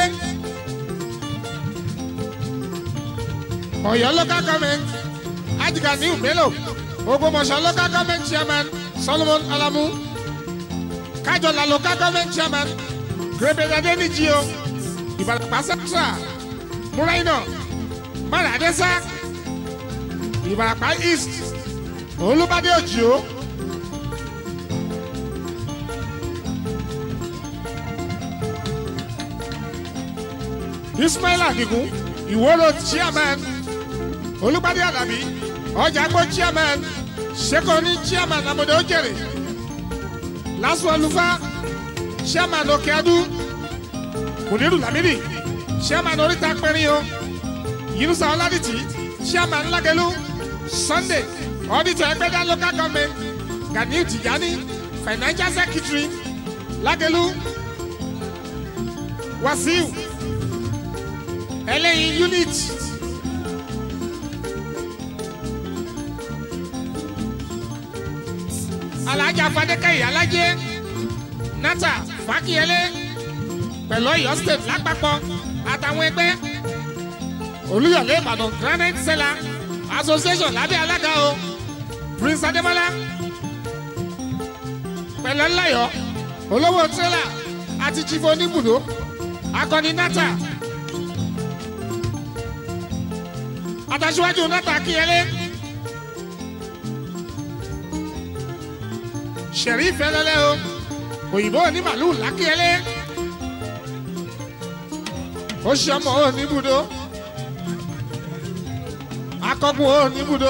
ọ̀yọ́ local government ajiganiu bello ogbomọ̀ṣọ́ local government chairman solomon alamu kájọlá local government chairman grebe adenijio ìbàdàn central múráìnà mọ́ràdẹ́sà ìbàràpá east olùbádé òjìó. ismail adigun ìwòrò chairman olùbádé alábí ọjàgbó chairman sekoni chairman amòde ojèrè lásù ọlùfà chairman òkèadú mùdírù lamidi chairman oríta pẹ̀rin yunusa ọládìtì chairman lágẹ̀lú sunday auditor ẹgbẹ́dá local government ganiu tijani financial secretary lágẹ̀lú wasiu ẹlẹ́yin unit. alájà fadékẹ́yì alájẹ nata fàkíyẹlé pẹ̀lú ọ̀yọ́ state lápapọ̀ àtàwọn ẹgbẹ́ olùyọ̀lé ìbàdàn granite seller association lábẹ́ alága o prince adémọlá pẹ̀lú ńláyọ̀ olówó trailer àti chief oníbùdó akọni nata àtàṣíwájú nata kíyẹlé. sẹ̀rí fẹ́lẹ́lẹ́ o òyìnbó ní màlúù lákìẹ́lẹ́ ó ṣe ọmọ ò níbùdó akọgun ò níbùdó.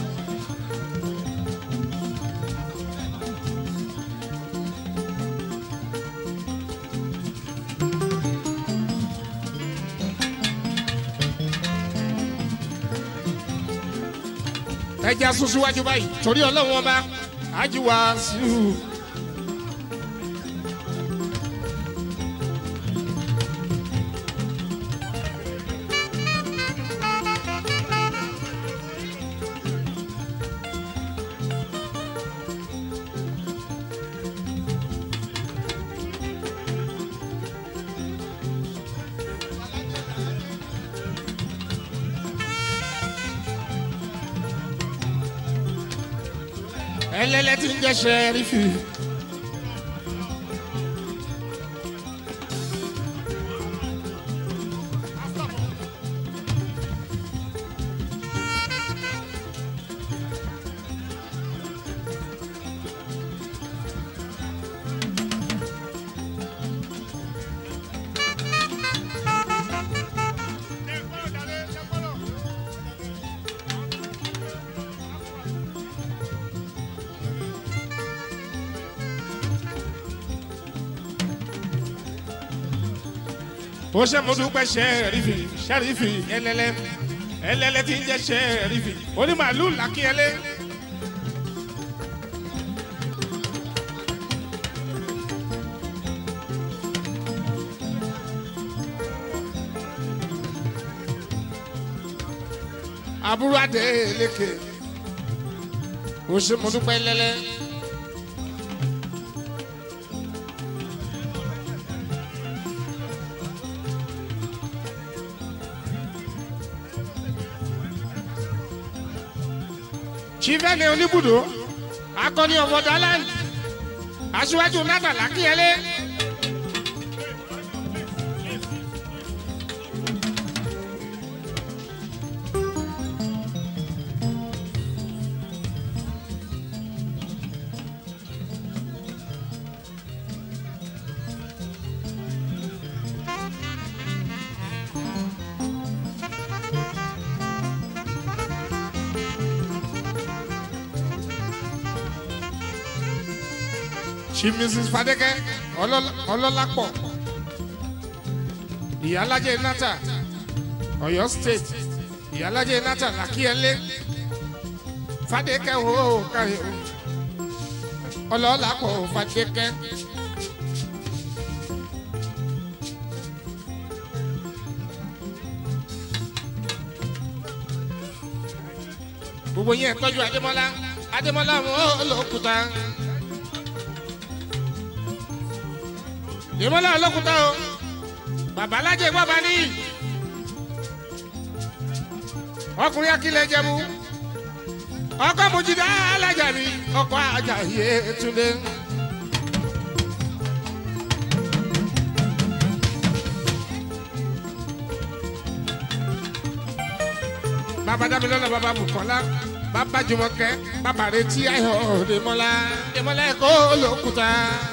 ẹja sún síwájú báyìí torí ọlọ́run ọba ajiwa siu. ẹlẹ́lẹ́ tí ń jẹ́ sẹ́rífì. ó ṣe mo dúpẹ́ ṣẹ́ẹ̀rìfì ṣẹ́ẹ̀rìfì ẹlẹ́lẹ́ ẹlẹ́lẹ́ tí ń jẹ́ ṣẹ́ẹ̀rìfì onímàálù làkínyẹlé. àbúrò adé lékè ó ṣe mo dúpẹ́ lẹ́lẹ́. chivene oníbùdó akọni ọmọ daland aṣíwájú nata làkíyẹlé. chief mrs fadeke ọlọ́lápọ̀ ìyálàjẹ nata ọ̀yọ́ state ìyálàjẹ nata làkíyẹlé fadeke wo káyọ ọlọ́lápọ̀ fadeke. gbogbo yẹn tọ́jú adémọ́lá adémọ́lá wọn olókùúta. ìmọ̀lá ọlọ́kùnta o bàbá alájẹ bàbá ní ọkùnrin akílẹ̀ jẹ́mu ọkọ mojìdá alájà mi ọkọ ajá yé túnde. bàbá dámilọ́lá bàbá bùkọ́lá bàbá jùmọ̀kẹ́ bàbá retí ayọ̀ dèmọ́lá dèmọ́lá ẹ̀kọ́ olókùnta.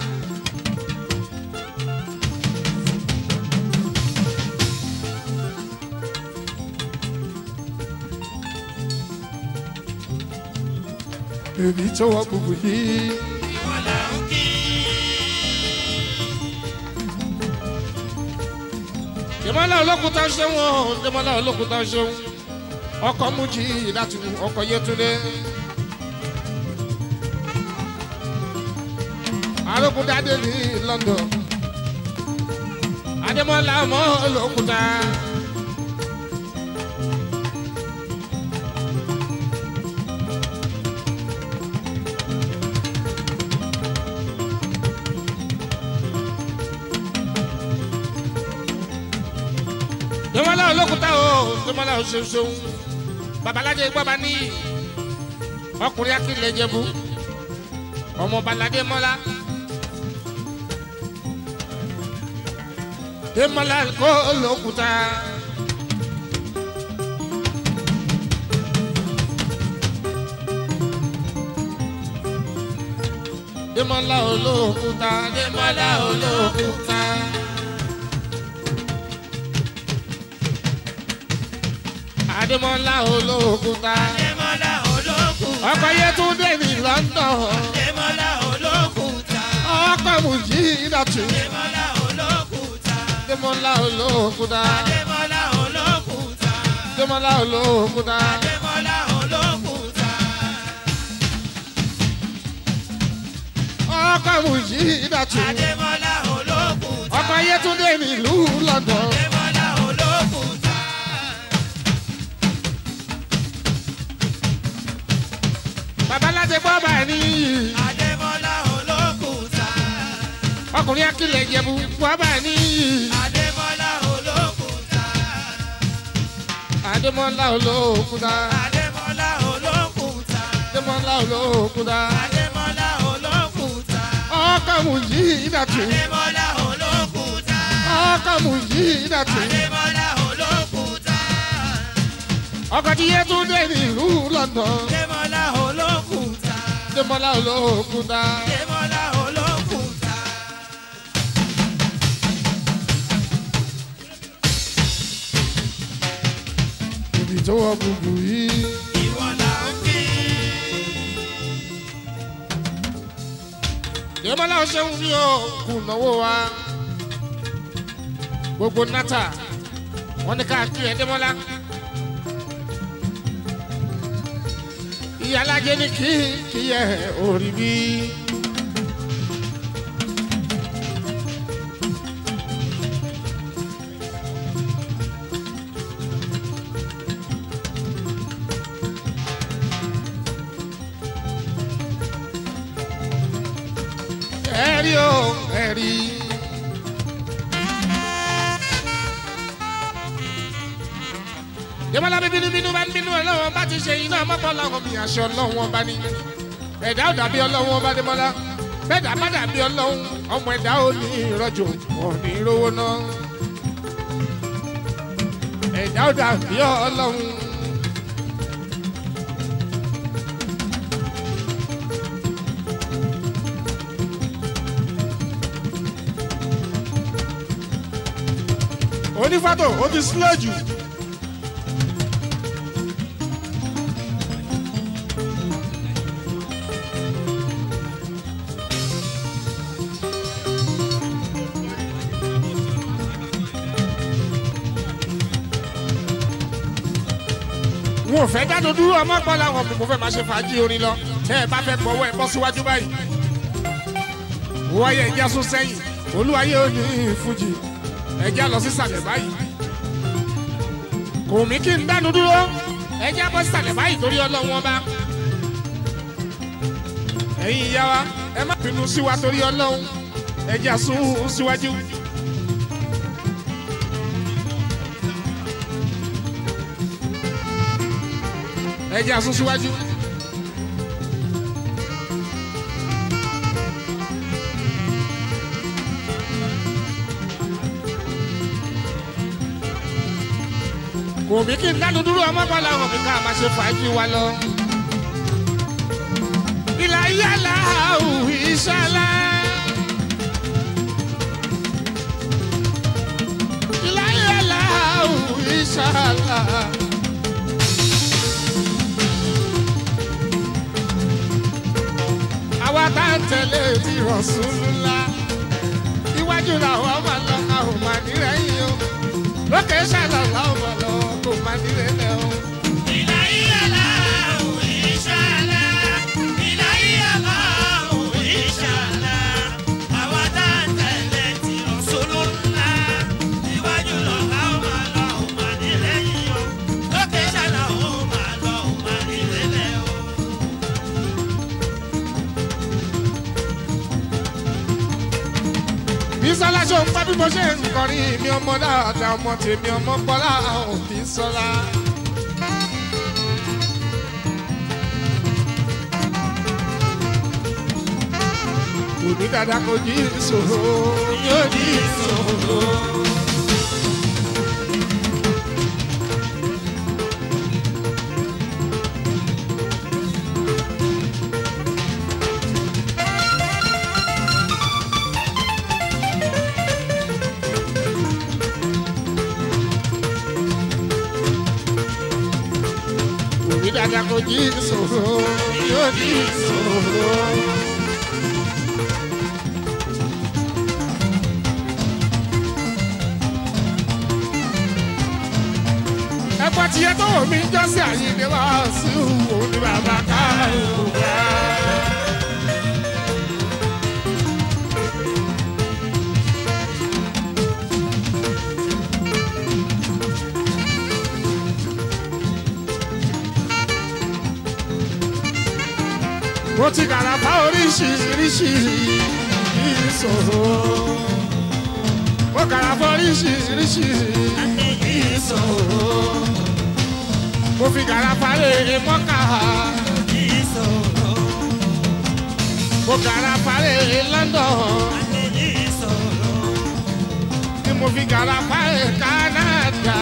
èmi tó wọ gbogbo yìí. ìwọ là ń kí. Dèmọ́lá olókùúta ṣeun o Dèmọ́lá olókùúta ṣeun ọkọ̀ mújì láti ọkọ̀ Yétúndé. arógundadé ní London Adémọ́lá ọmọ olókùúta. Dèmọ́lá olókùúta o Dèmọ́lá oṣooṣun babalájẹ gbọ́ba ní ọkùnrin akílẹ̀ jẹ̀bú ọmọ balade mọ́lá Dèmọ́lá kó olókùúta. Dèmọ́lá olókùúta Dèmọ́lá olókùúta. Adémọ́lá olókùúta. Adémọ́lá olókùúta. ọkọ̀ Yétúndé ní London. Adémọ́lá olókùúta. ọkọ̀ Mùjídàtù. Adémọ́lá olókùúta. Adémọ́lá olókùúta. Adémọ́lá olókùúta. Adémọ́lá olókùúta. Adémọ́lá olókùúta. ọkọ̀ Mùjídàtù. Adémọ́lá olókùúta. ọkọ̀ Yétúndé ní ìlú London. Adémọ́lá olókùúta. babalájẹ gbọ́ba ní Adémọ́lá olókùúta. ọkùnrin akílẹ̀ jẹ̀bú gbọ́ba ní Adémọ́lá olókùúta. Adémọ́lá olókùúta. Adémọ́lá olókùúta. Adémọ́lá olókùúta. Adémọ́lá olókùúta. ọkọ̀ Mùjídàtù. Adémọ́lá olókùúta. ọkọ̀ Mùjídàtù. Adémọ́lá olókùúta. ọkọ̀ tí Yétúndé ní ìlú London. Adémọ́lá olókùúta. Adémọ́lá olókùúta. Adémọ́lá olókùúta. ibi tó wọ gbogbo yìí. Ìwọ là ń kí. Adémọ́lá ṣeun ní o kù náwó wa. gbogbo nata wọn ní ká kí ẹ dẹ́mọ́lá. ìyálàjẹ ní kí kí ẹ orí bí. ẹ̀rí o ẹ̀rí. Dèmọ́lá bí bínúbínú bá ń bínú ọlọ́wọ́n bá ti ṣe iná mọ́pọ́ làwọn mi àṣọ ọlọ́wọ́n bá ní. Ẹ̀dá ò dàbí ọlọ́wọ́n bá Dèmọ́lá. Bẹ́ẹ̀dá bá dàbí ọlọ́wọ́n ọmọ ẹ̀dá ò ní ìrọ̀jò wọn ò ní rówó ná. Ẹ̀dá ò dàbí ọlọ́wọ́n. Onífàtò ó ti sílẹ̀ jù. wọn ò fẹ́ dáadọ́ dúró ọmọ gbọ́ làwọn mo fẹ́ máa ṣe fàájì orin lọ tẹ́ ẹ bá fẹ́ gbọ́wọ́ ẹ bọ́ síwájú báyìí. wọ́n yẹ ẹja sún sẹ́yìn olúwayé ò ní fújì ẹja lọ sísàlẹ̀ báyìí. kò mí kí n dánu dúró ẹja bọ́ sísàlẹ̀ báyìí torí ọlọ́wọ́n bá. ẹ̀yin ìyá wa ẹ má bínú sí wa torí ọlọ́run ẹja sún síwájú. ẹjẹ asún síwájú. kò mí kí n dánu dúró ọmọ bọ́lá wọn kí ká máa ṣe fàájì wa lọ. ìlà yàrá òwì ìṣàlá. ìlà yàrá òwì ìṣàlá. àwa tá ń tẹ̀lé ti Rasulullah iwájú làwọn máa lọ a ò máa nírẹ̀yìn o lókè ṣàlọ̀ làwọn máa lọ kò máa nírẹ̀lẹ̀ o. Bísọ́lá ṣó ń pẹ́ bí mo ṣe ń kọrin mi ọmọ dáadáa ọmọ tèmi ọmọ Bọ́lá ò Bísọ́lá. Òní dada kò jí ìṣòro yóò jí ìṣòro. Òní dada kò jí ìṣòro yóò jí ìṣòro. ẹgbẹ́ tiẹ̀ tó wò mí jọ́sí àyíndé wá sí òun ní bàbá káàró wá. mo ti gàràfà oríṣiríṣi ìṣòro mo gàràfà oríṣiríṣi ìṣòro mo fi gàràfà lè mọ́kà mo gàràfà lè London ni mo fi gàràfà lè Canada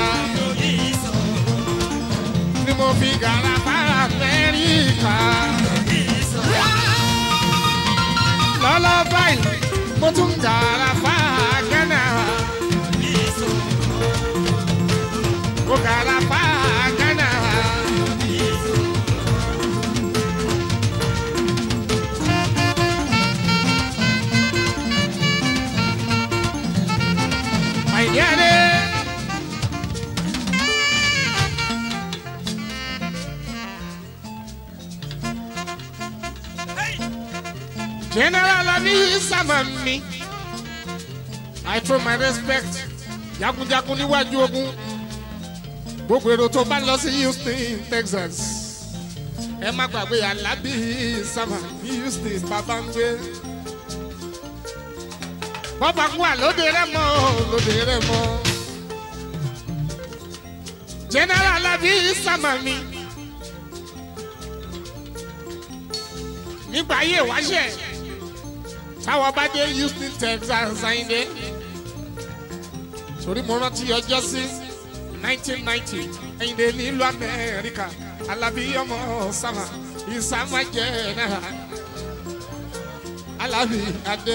ni mo fi gàràfà lè Amẹ́ríkà lọ́lọ́ báyìí mo tún gàràfà Ghana mo gàràfà Ghana. àìyáre general abi sama mi i throw my respect jagunjagun níwájú ogun gbogbo èrò tó bá lọ sí houston texas ẹ má gbàgbé alábí sama ní houston bàbá ń gbé bọ́bá kú à lóde rẹ mọ́ lóde rẹ mọ́ general alábí sama mi nígbà ayé wáṣẹ táwọn bá dé houston texas ayinde torí mo rántí ọjọ́ sí nineteen ninety ayinde nílùú amẹ́ríkà alábí ọmọ sáma ìsámá jẹ́ náà alábí adé.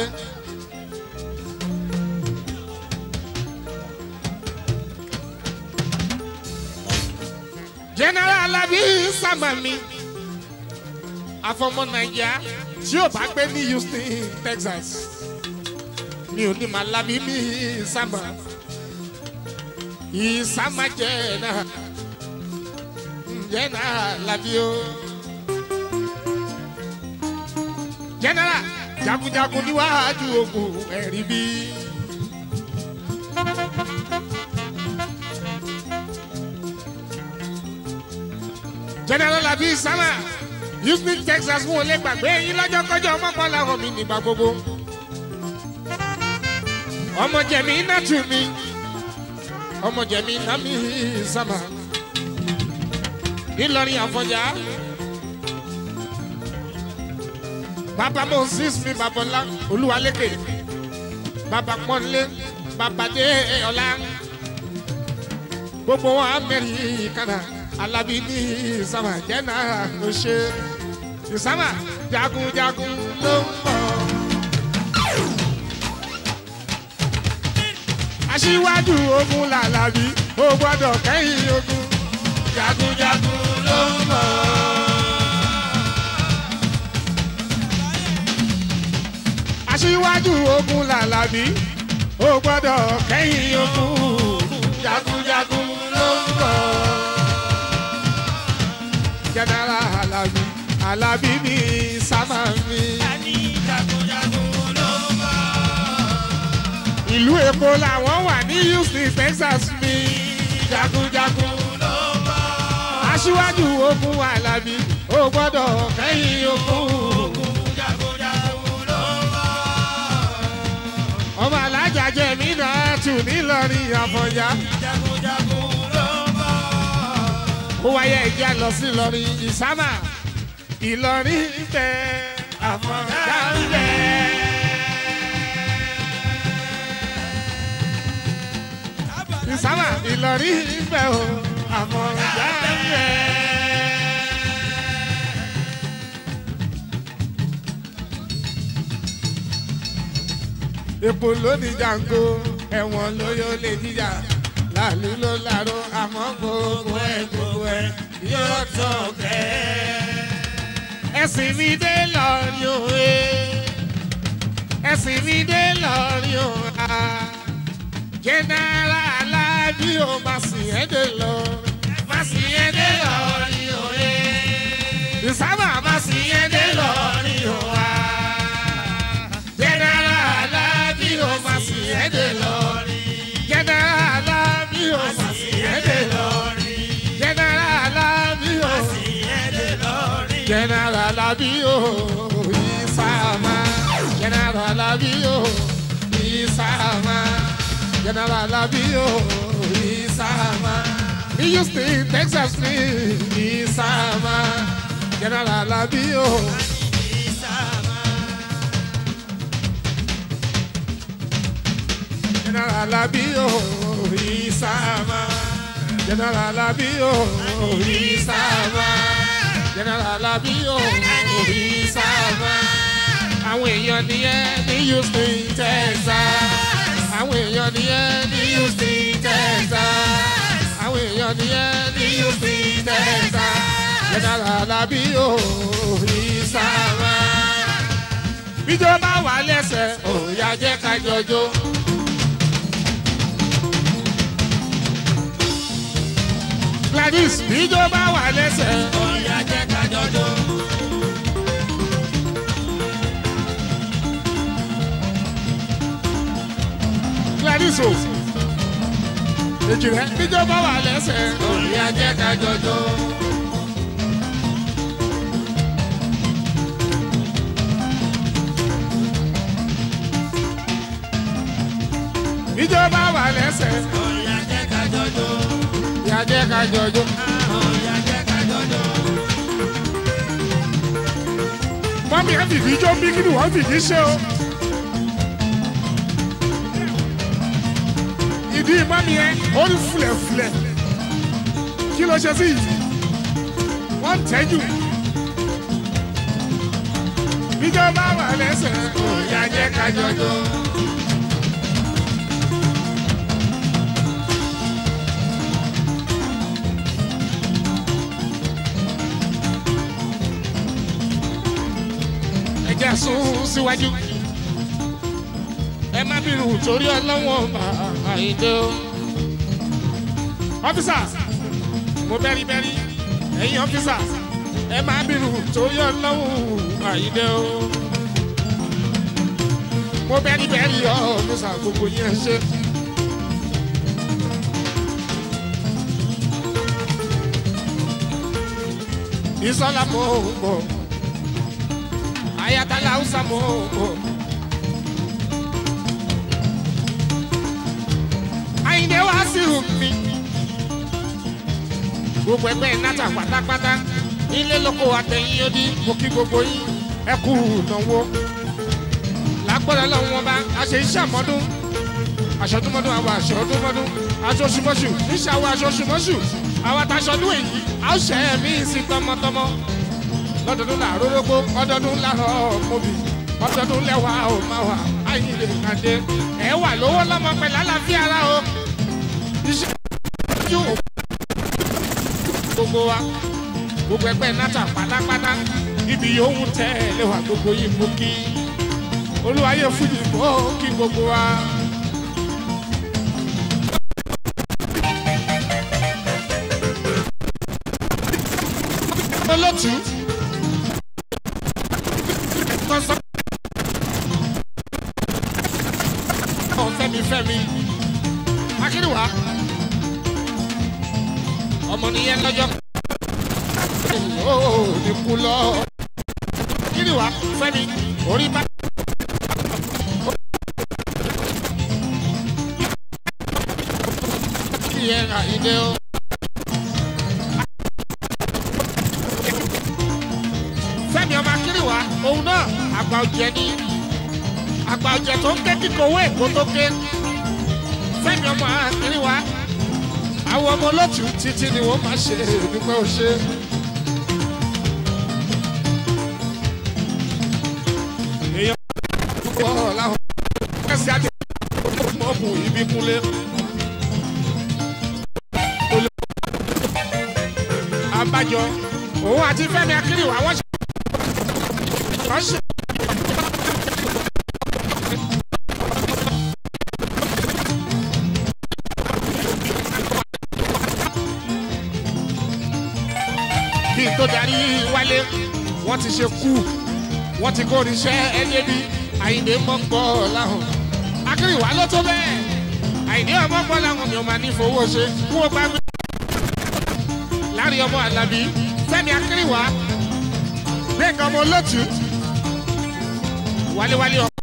general alábí sáma mi afọmọ naija tí ò bá gbé ní houston texas mi ò ní máa lábí mi sáma ìsámá jẹ́ náà jẹ́ náà lábí o. general jagunjagun níwájú ogun ẹ̀rí bí. general labi sama houston texas wọn ò lè gbàgbé yín lọ́jọ́ kọjọ́ ọmọkànlá hàn mí nígbà gbogbo. ọmọ jẹ̀mí iná tù mí ọmọ jẹ̀mí iná mi sama ńìlọrin àfọ̀njá. bàbá moses mi babalá olúwalékè bàbá pọ́nlé bàbá dé ọ̀la gbogbo wọn amẹ́ríkà alábí ní ìsàmà jẹ́nà ló ṣe ìsàmà jagunjagun ló ń bọ̀. aṣíwájú ogun làlàbí ó gbọ́dọ̀ kẹ́yìn ogun jagunjagun ló ń bọ̀. aṣíwájú ogun làlàbí ó gbọ́dọ̀ kẹ́yìn ogun jagunjagun ló ń bọ̀. jẹ́nẹ́rà alábí alábí ní sámà mi. Ani jagunjagun ló ń bọ̀. ìlú èkó làwọn wà ní houston texas mi. jagunjagun ló ń bọ̀. aṣíwájú ogun alábí ó gbọ́dọ̀ kẹ́yìn ogun. Jagunjagun ló ń bọ̀. ọmọ alájà jẹ̀mí náà tù nílọrin àfọ̀njá. Jagunjagun ló ń bọ̀. ó wáyé ẹ̀jẹ̀ lọ sí ìlọrin ìsámà ìlọrin bẹ àfọ̀njá ń bẹ. ìsámà ìlọrin bẹ o àfọ̀njá ń bẹ. epo lónìí jango ẹ̀wọ̀n lóyún lè jíjà láàlú ló láró àmọ́ gbogbo ẹ̀ gbogbo ẹ̀ yóò tó kẹ́. ẹ̀sìn mi dé lọ́rin òwe ẹ̀sìn mi dé lọ́rin òwe jẹ́nẹ́rà alábí o máa sìn ẹ́ dé lọ máa sìn ẹ́ dé lọ́rin òwe ìsábà máa sìn ẹ́ dé lọ́rin òwe jẹ́nẹ́rà alábí o máa sìn ẹ́ dé lọ́rin jẹ́nẹ́rà alábí o máa sìn ẹ́ dé lọ́rin jẹ́nẹ́rà alábí o jẹ́nẹ́rà alábí o ìsámà jẹ́nẹ́rà alábí o ìsámà jẹ́nẹ́rà alábí o ìsámà ní houston texas ní ìsámà jẹ́nẹ́rà alábí o. General Labio, Isama. General Labio, Isama. General Labio, Isama. Àwọn èèyàn nìyẹn ní Houston, Texas. Àwọn èèyàn nìyẹn ní Houston, Texas. Àwọn èèyàn nìyẹn ní Houston, Texas. General Labio, Isama. Bíjọba wà lẹ́sẹ̀, òòyà jẹ́ ká jọjọ́. Gladys bíjó bá wà lẹ́sẹ̀. Ọ̀yà jẹ́ ká jọjọ́. nìṣó èjì rẹ níjọba wà lẹ́sẹ̀ orí ajẹ́ ká jọjọ́. níjọba wà lẹ́sẹ̀ orí ajẹ́ ká jọjọ́. ìyájẹ́ ká jọjọ́. orí ajẹ́ ká jọjọ́. mọ́mí ẹ fìdí jó bí kí ni wọ́n fìdí ṣe o. ìdí mọ́mí ẹ ó ní fulẹ̀fulẹ̀ kí ló ṣe sí yìí wọ́n ń tẹ́jú. níjọba wà lẹ́sẹ̀ orí ajẹ́ ká jọjọ́. ẹ jẹ́ sún síwájú. ẹ má bínú torí ọlọ́wọ́n àìdè o. ọ́físà mo bẹ́rí bẹ́rí ẹ̀yin ọ́físà ẹ má bínú torí ọlọ́wọ́n àìdè o. mo bẹ́rí bẹ́rí ọ́físà gbogbo yẹn ṣe. ìsọlá mo bọ̀ ayatollah hausa mo bọ̀. àyìndé wá sí mi. gbogbo ẹgbẹ́ nata pátápátá ilé lóko àtẹ̀yìn odi mo kí gbogbo yín ẹ kú ìnáwó. lágbọ́dọ̀ lọ́wọ́ wọn bá a ṣe iṣẹ́ àmọ́dún aṣọdúnmọ́dún àwọn aṣọdúnmọ́dún aṣoṣùmọ́ṣù níṣẹ́ àwọn aṣoṣùmọ́ṣù àwọn àtàṣọdún èyí a ó ṣẹ́ ẹ̀mí sí tọmọtọmọ lọ́dọọdún là rórógbó ọdọọdún là mọ́bì ọdọọdún lẹ́wà ó máa wà áyìnlẹ̀ kàdé ẹ̀ wà lówó lọ́mọ pẹ̀lú àlàáfíà ara o iṣẹ́ ojú gbogbo wa gbogbo ẹgbẹ́ nata pátápátá ibi yòówù tẹ́ ẹ lẹ́wà gbogbo yìí mú kí olúwayé fújì bọ́ kí gbogbo wa. olótú fẹ́mi fẹ́mi akínúwá ọmọ nìyẹn lọ́jọ́ ó ní kú lọ akínúwá fẹ́mi orí bá. Yẹn àyíndé o. Fẹ́mi ọmọ akínúwá òun náà àgbà ọ̀jẹ̀ ni àgbà ọ̀jẹ̀ tó ń ké kíkọ owó èkó tó ké fẹ́mi ọmọ àkíní wa àwọn ọmọ olótù títí ni wọ́n máa ṣe dúpẹ́ òṣè. èèyàn púpọ̀ láwọn kẹsì àti mọ́ọ̀bù ibi kúnlé. àbájọ òun àti fẹ́mi akíní wa wọ́n ṣe. wọ́n ṣe. kí n tó darí wálé wọ́n ti ṣe kú wọ́n ti kó oníṣẹ́ ẹni bí àyìnbó mọ́gbọ́ láhùn. akérèwá ló tó bẹ́ẹ̀ àyìnbó ọmọgbọ́ láhùn ni ó máa ní fowó ṣe kú ó bá gbé. láàrin ọmọ alábí fẹ́mi akérèwá gbẹ̀ngàn ọmọ olótù wáléwálé ọmọ.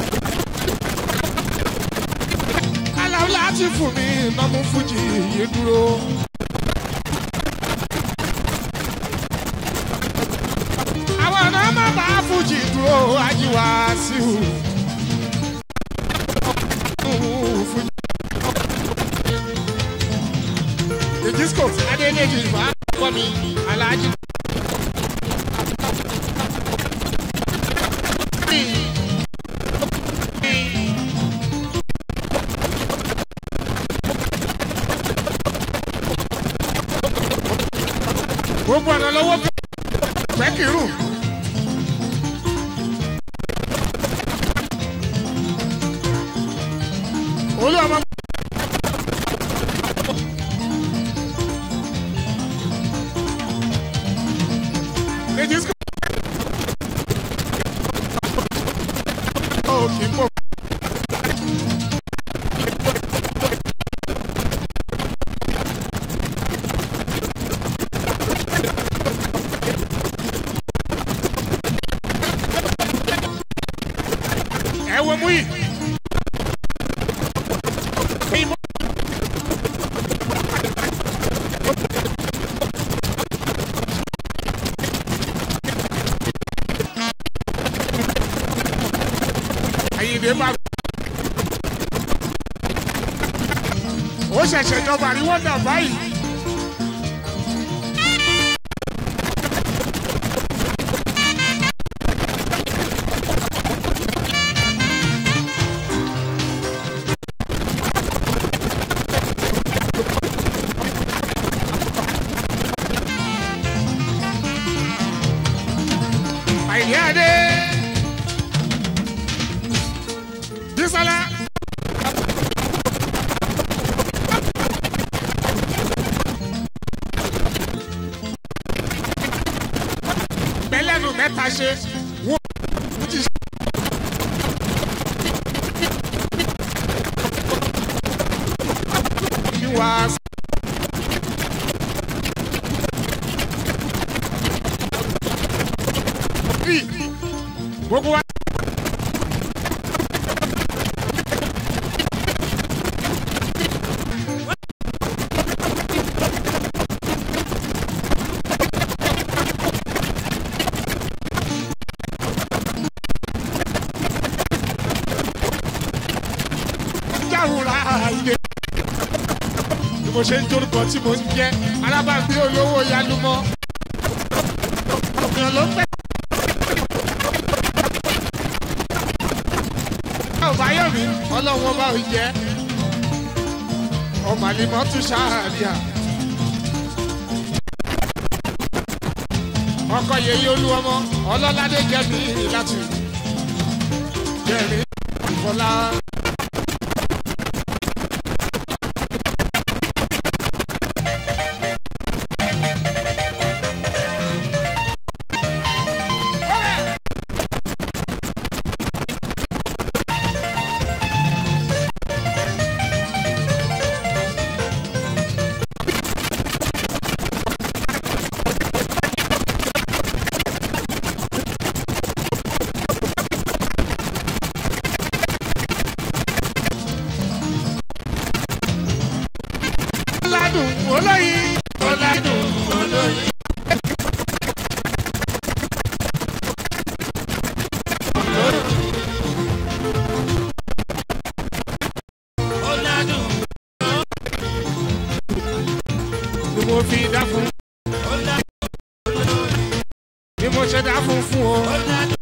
aláwọ̀ láti fún mi nọ́mú fújì yìí dúró. àwọn ọ̀nà má bá fújì dúró ajíwá sí o. ìjískò adéléjì wà kọ́ mi aláàjì. gbogbo ọ̀nà lọ́wọ́ fẹ́ kírun. olú ọmọ. èjì sọ. ó kì í pọ̀. mú yìí. Àyìndé máa. ó ṣẹ̀ṣẹ̀ jọba ní wọ́ndà báyìí. Àyìndé Adé. Bísọ́lá. Bẹ́lẹ́nu mẹ́ta ṣe wọ́n ti ṣe. Kí wàá sọ. Gbogbo wa. jáwùrà ilé. bí mo ṣe ń torúkọ tí mo ń jẹ́ alábàgbé olówó yálùmọ́. ọ̀gbìn ló pẹ́. ọ̀báyọ̀mí ọlọ́run ọba ò jẹ́. ọmọ àlìmọ́ tún ṣáàríà. ọkọ yèyí olúwọmọ ọlọ́ládé jẹ́mi láti jẹ́mi ìfọlá. ọ̀làdùn olóyin ọ̀làdùn olóyin. Ọ̀làdùn, ni mo fi dá fún ọ̀làdùn, ni mo ṣe dá fún fún o. ọ̀làdùn,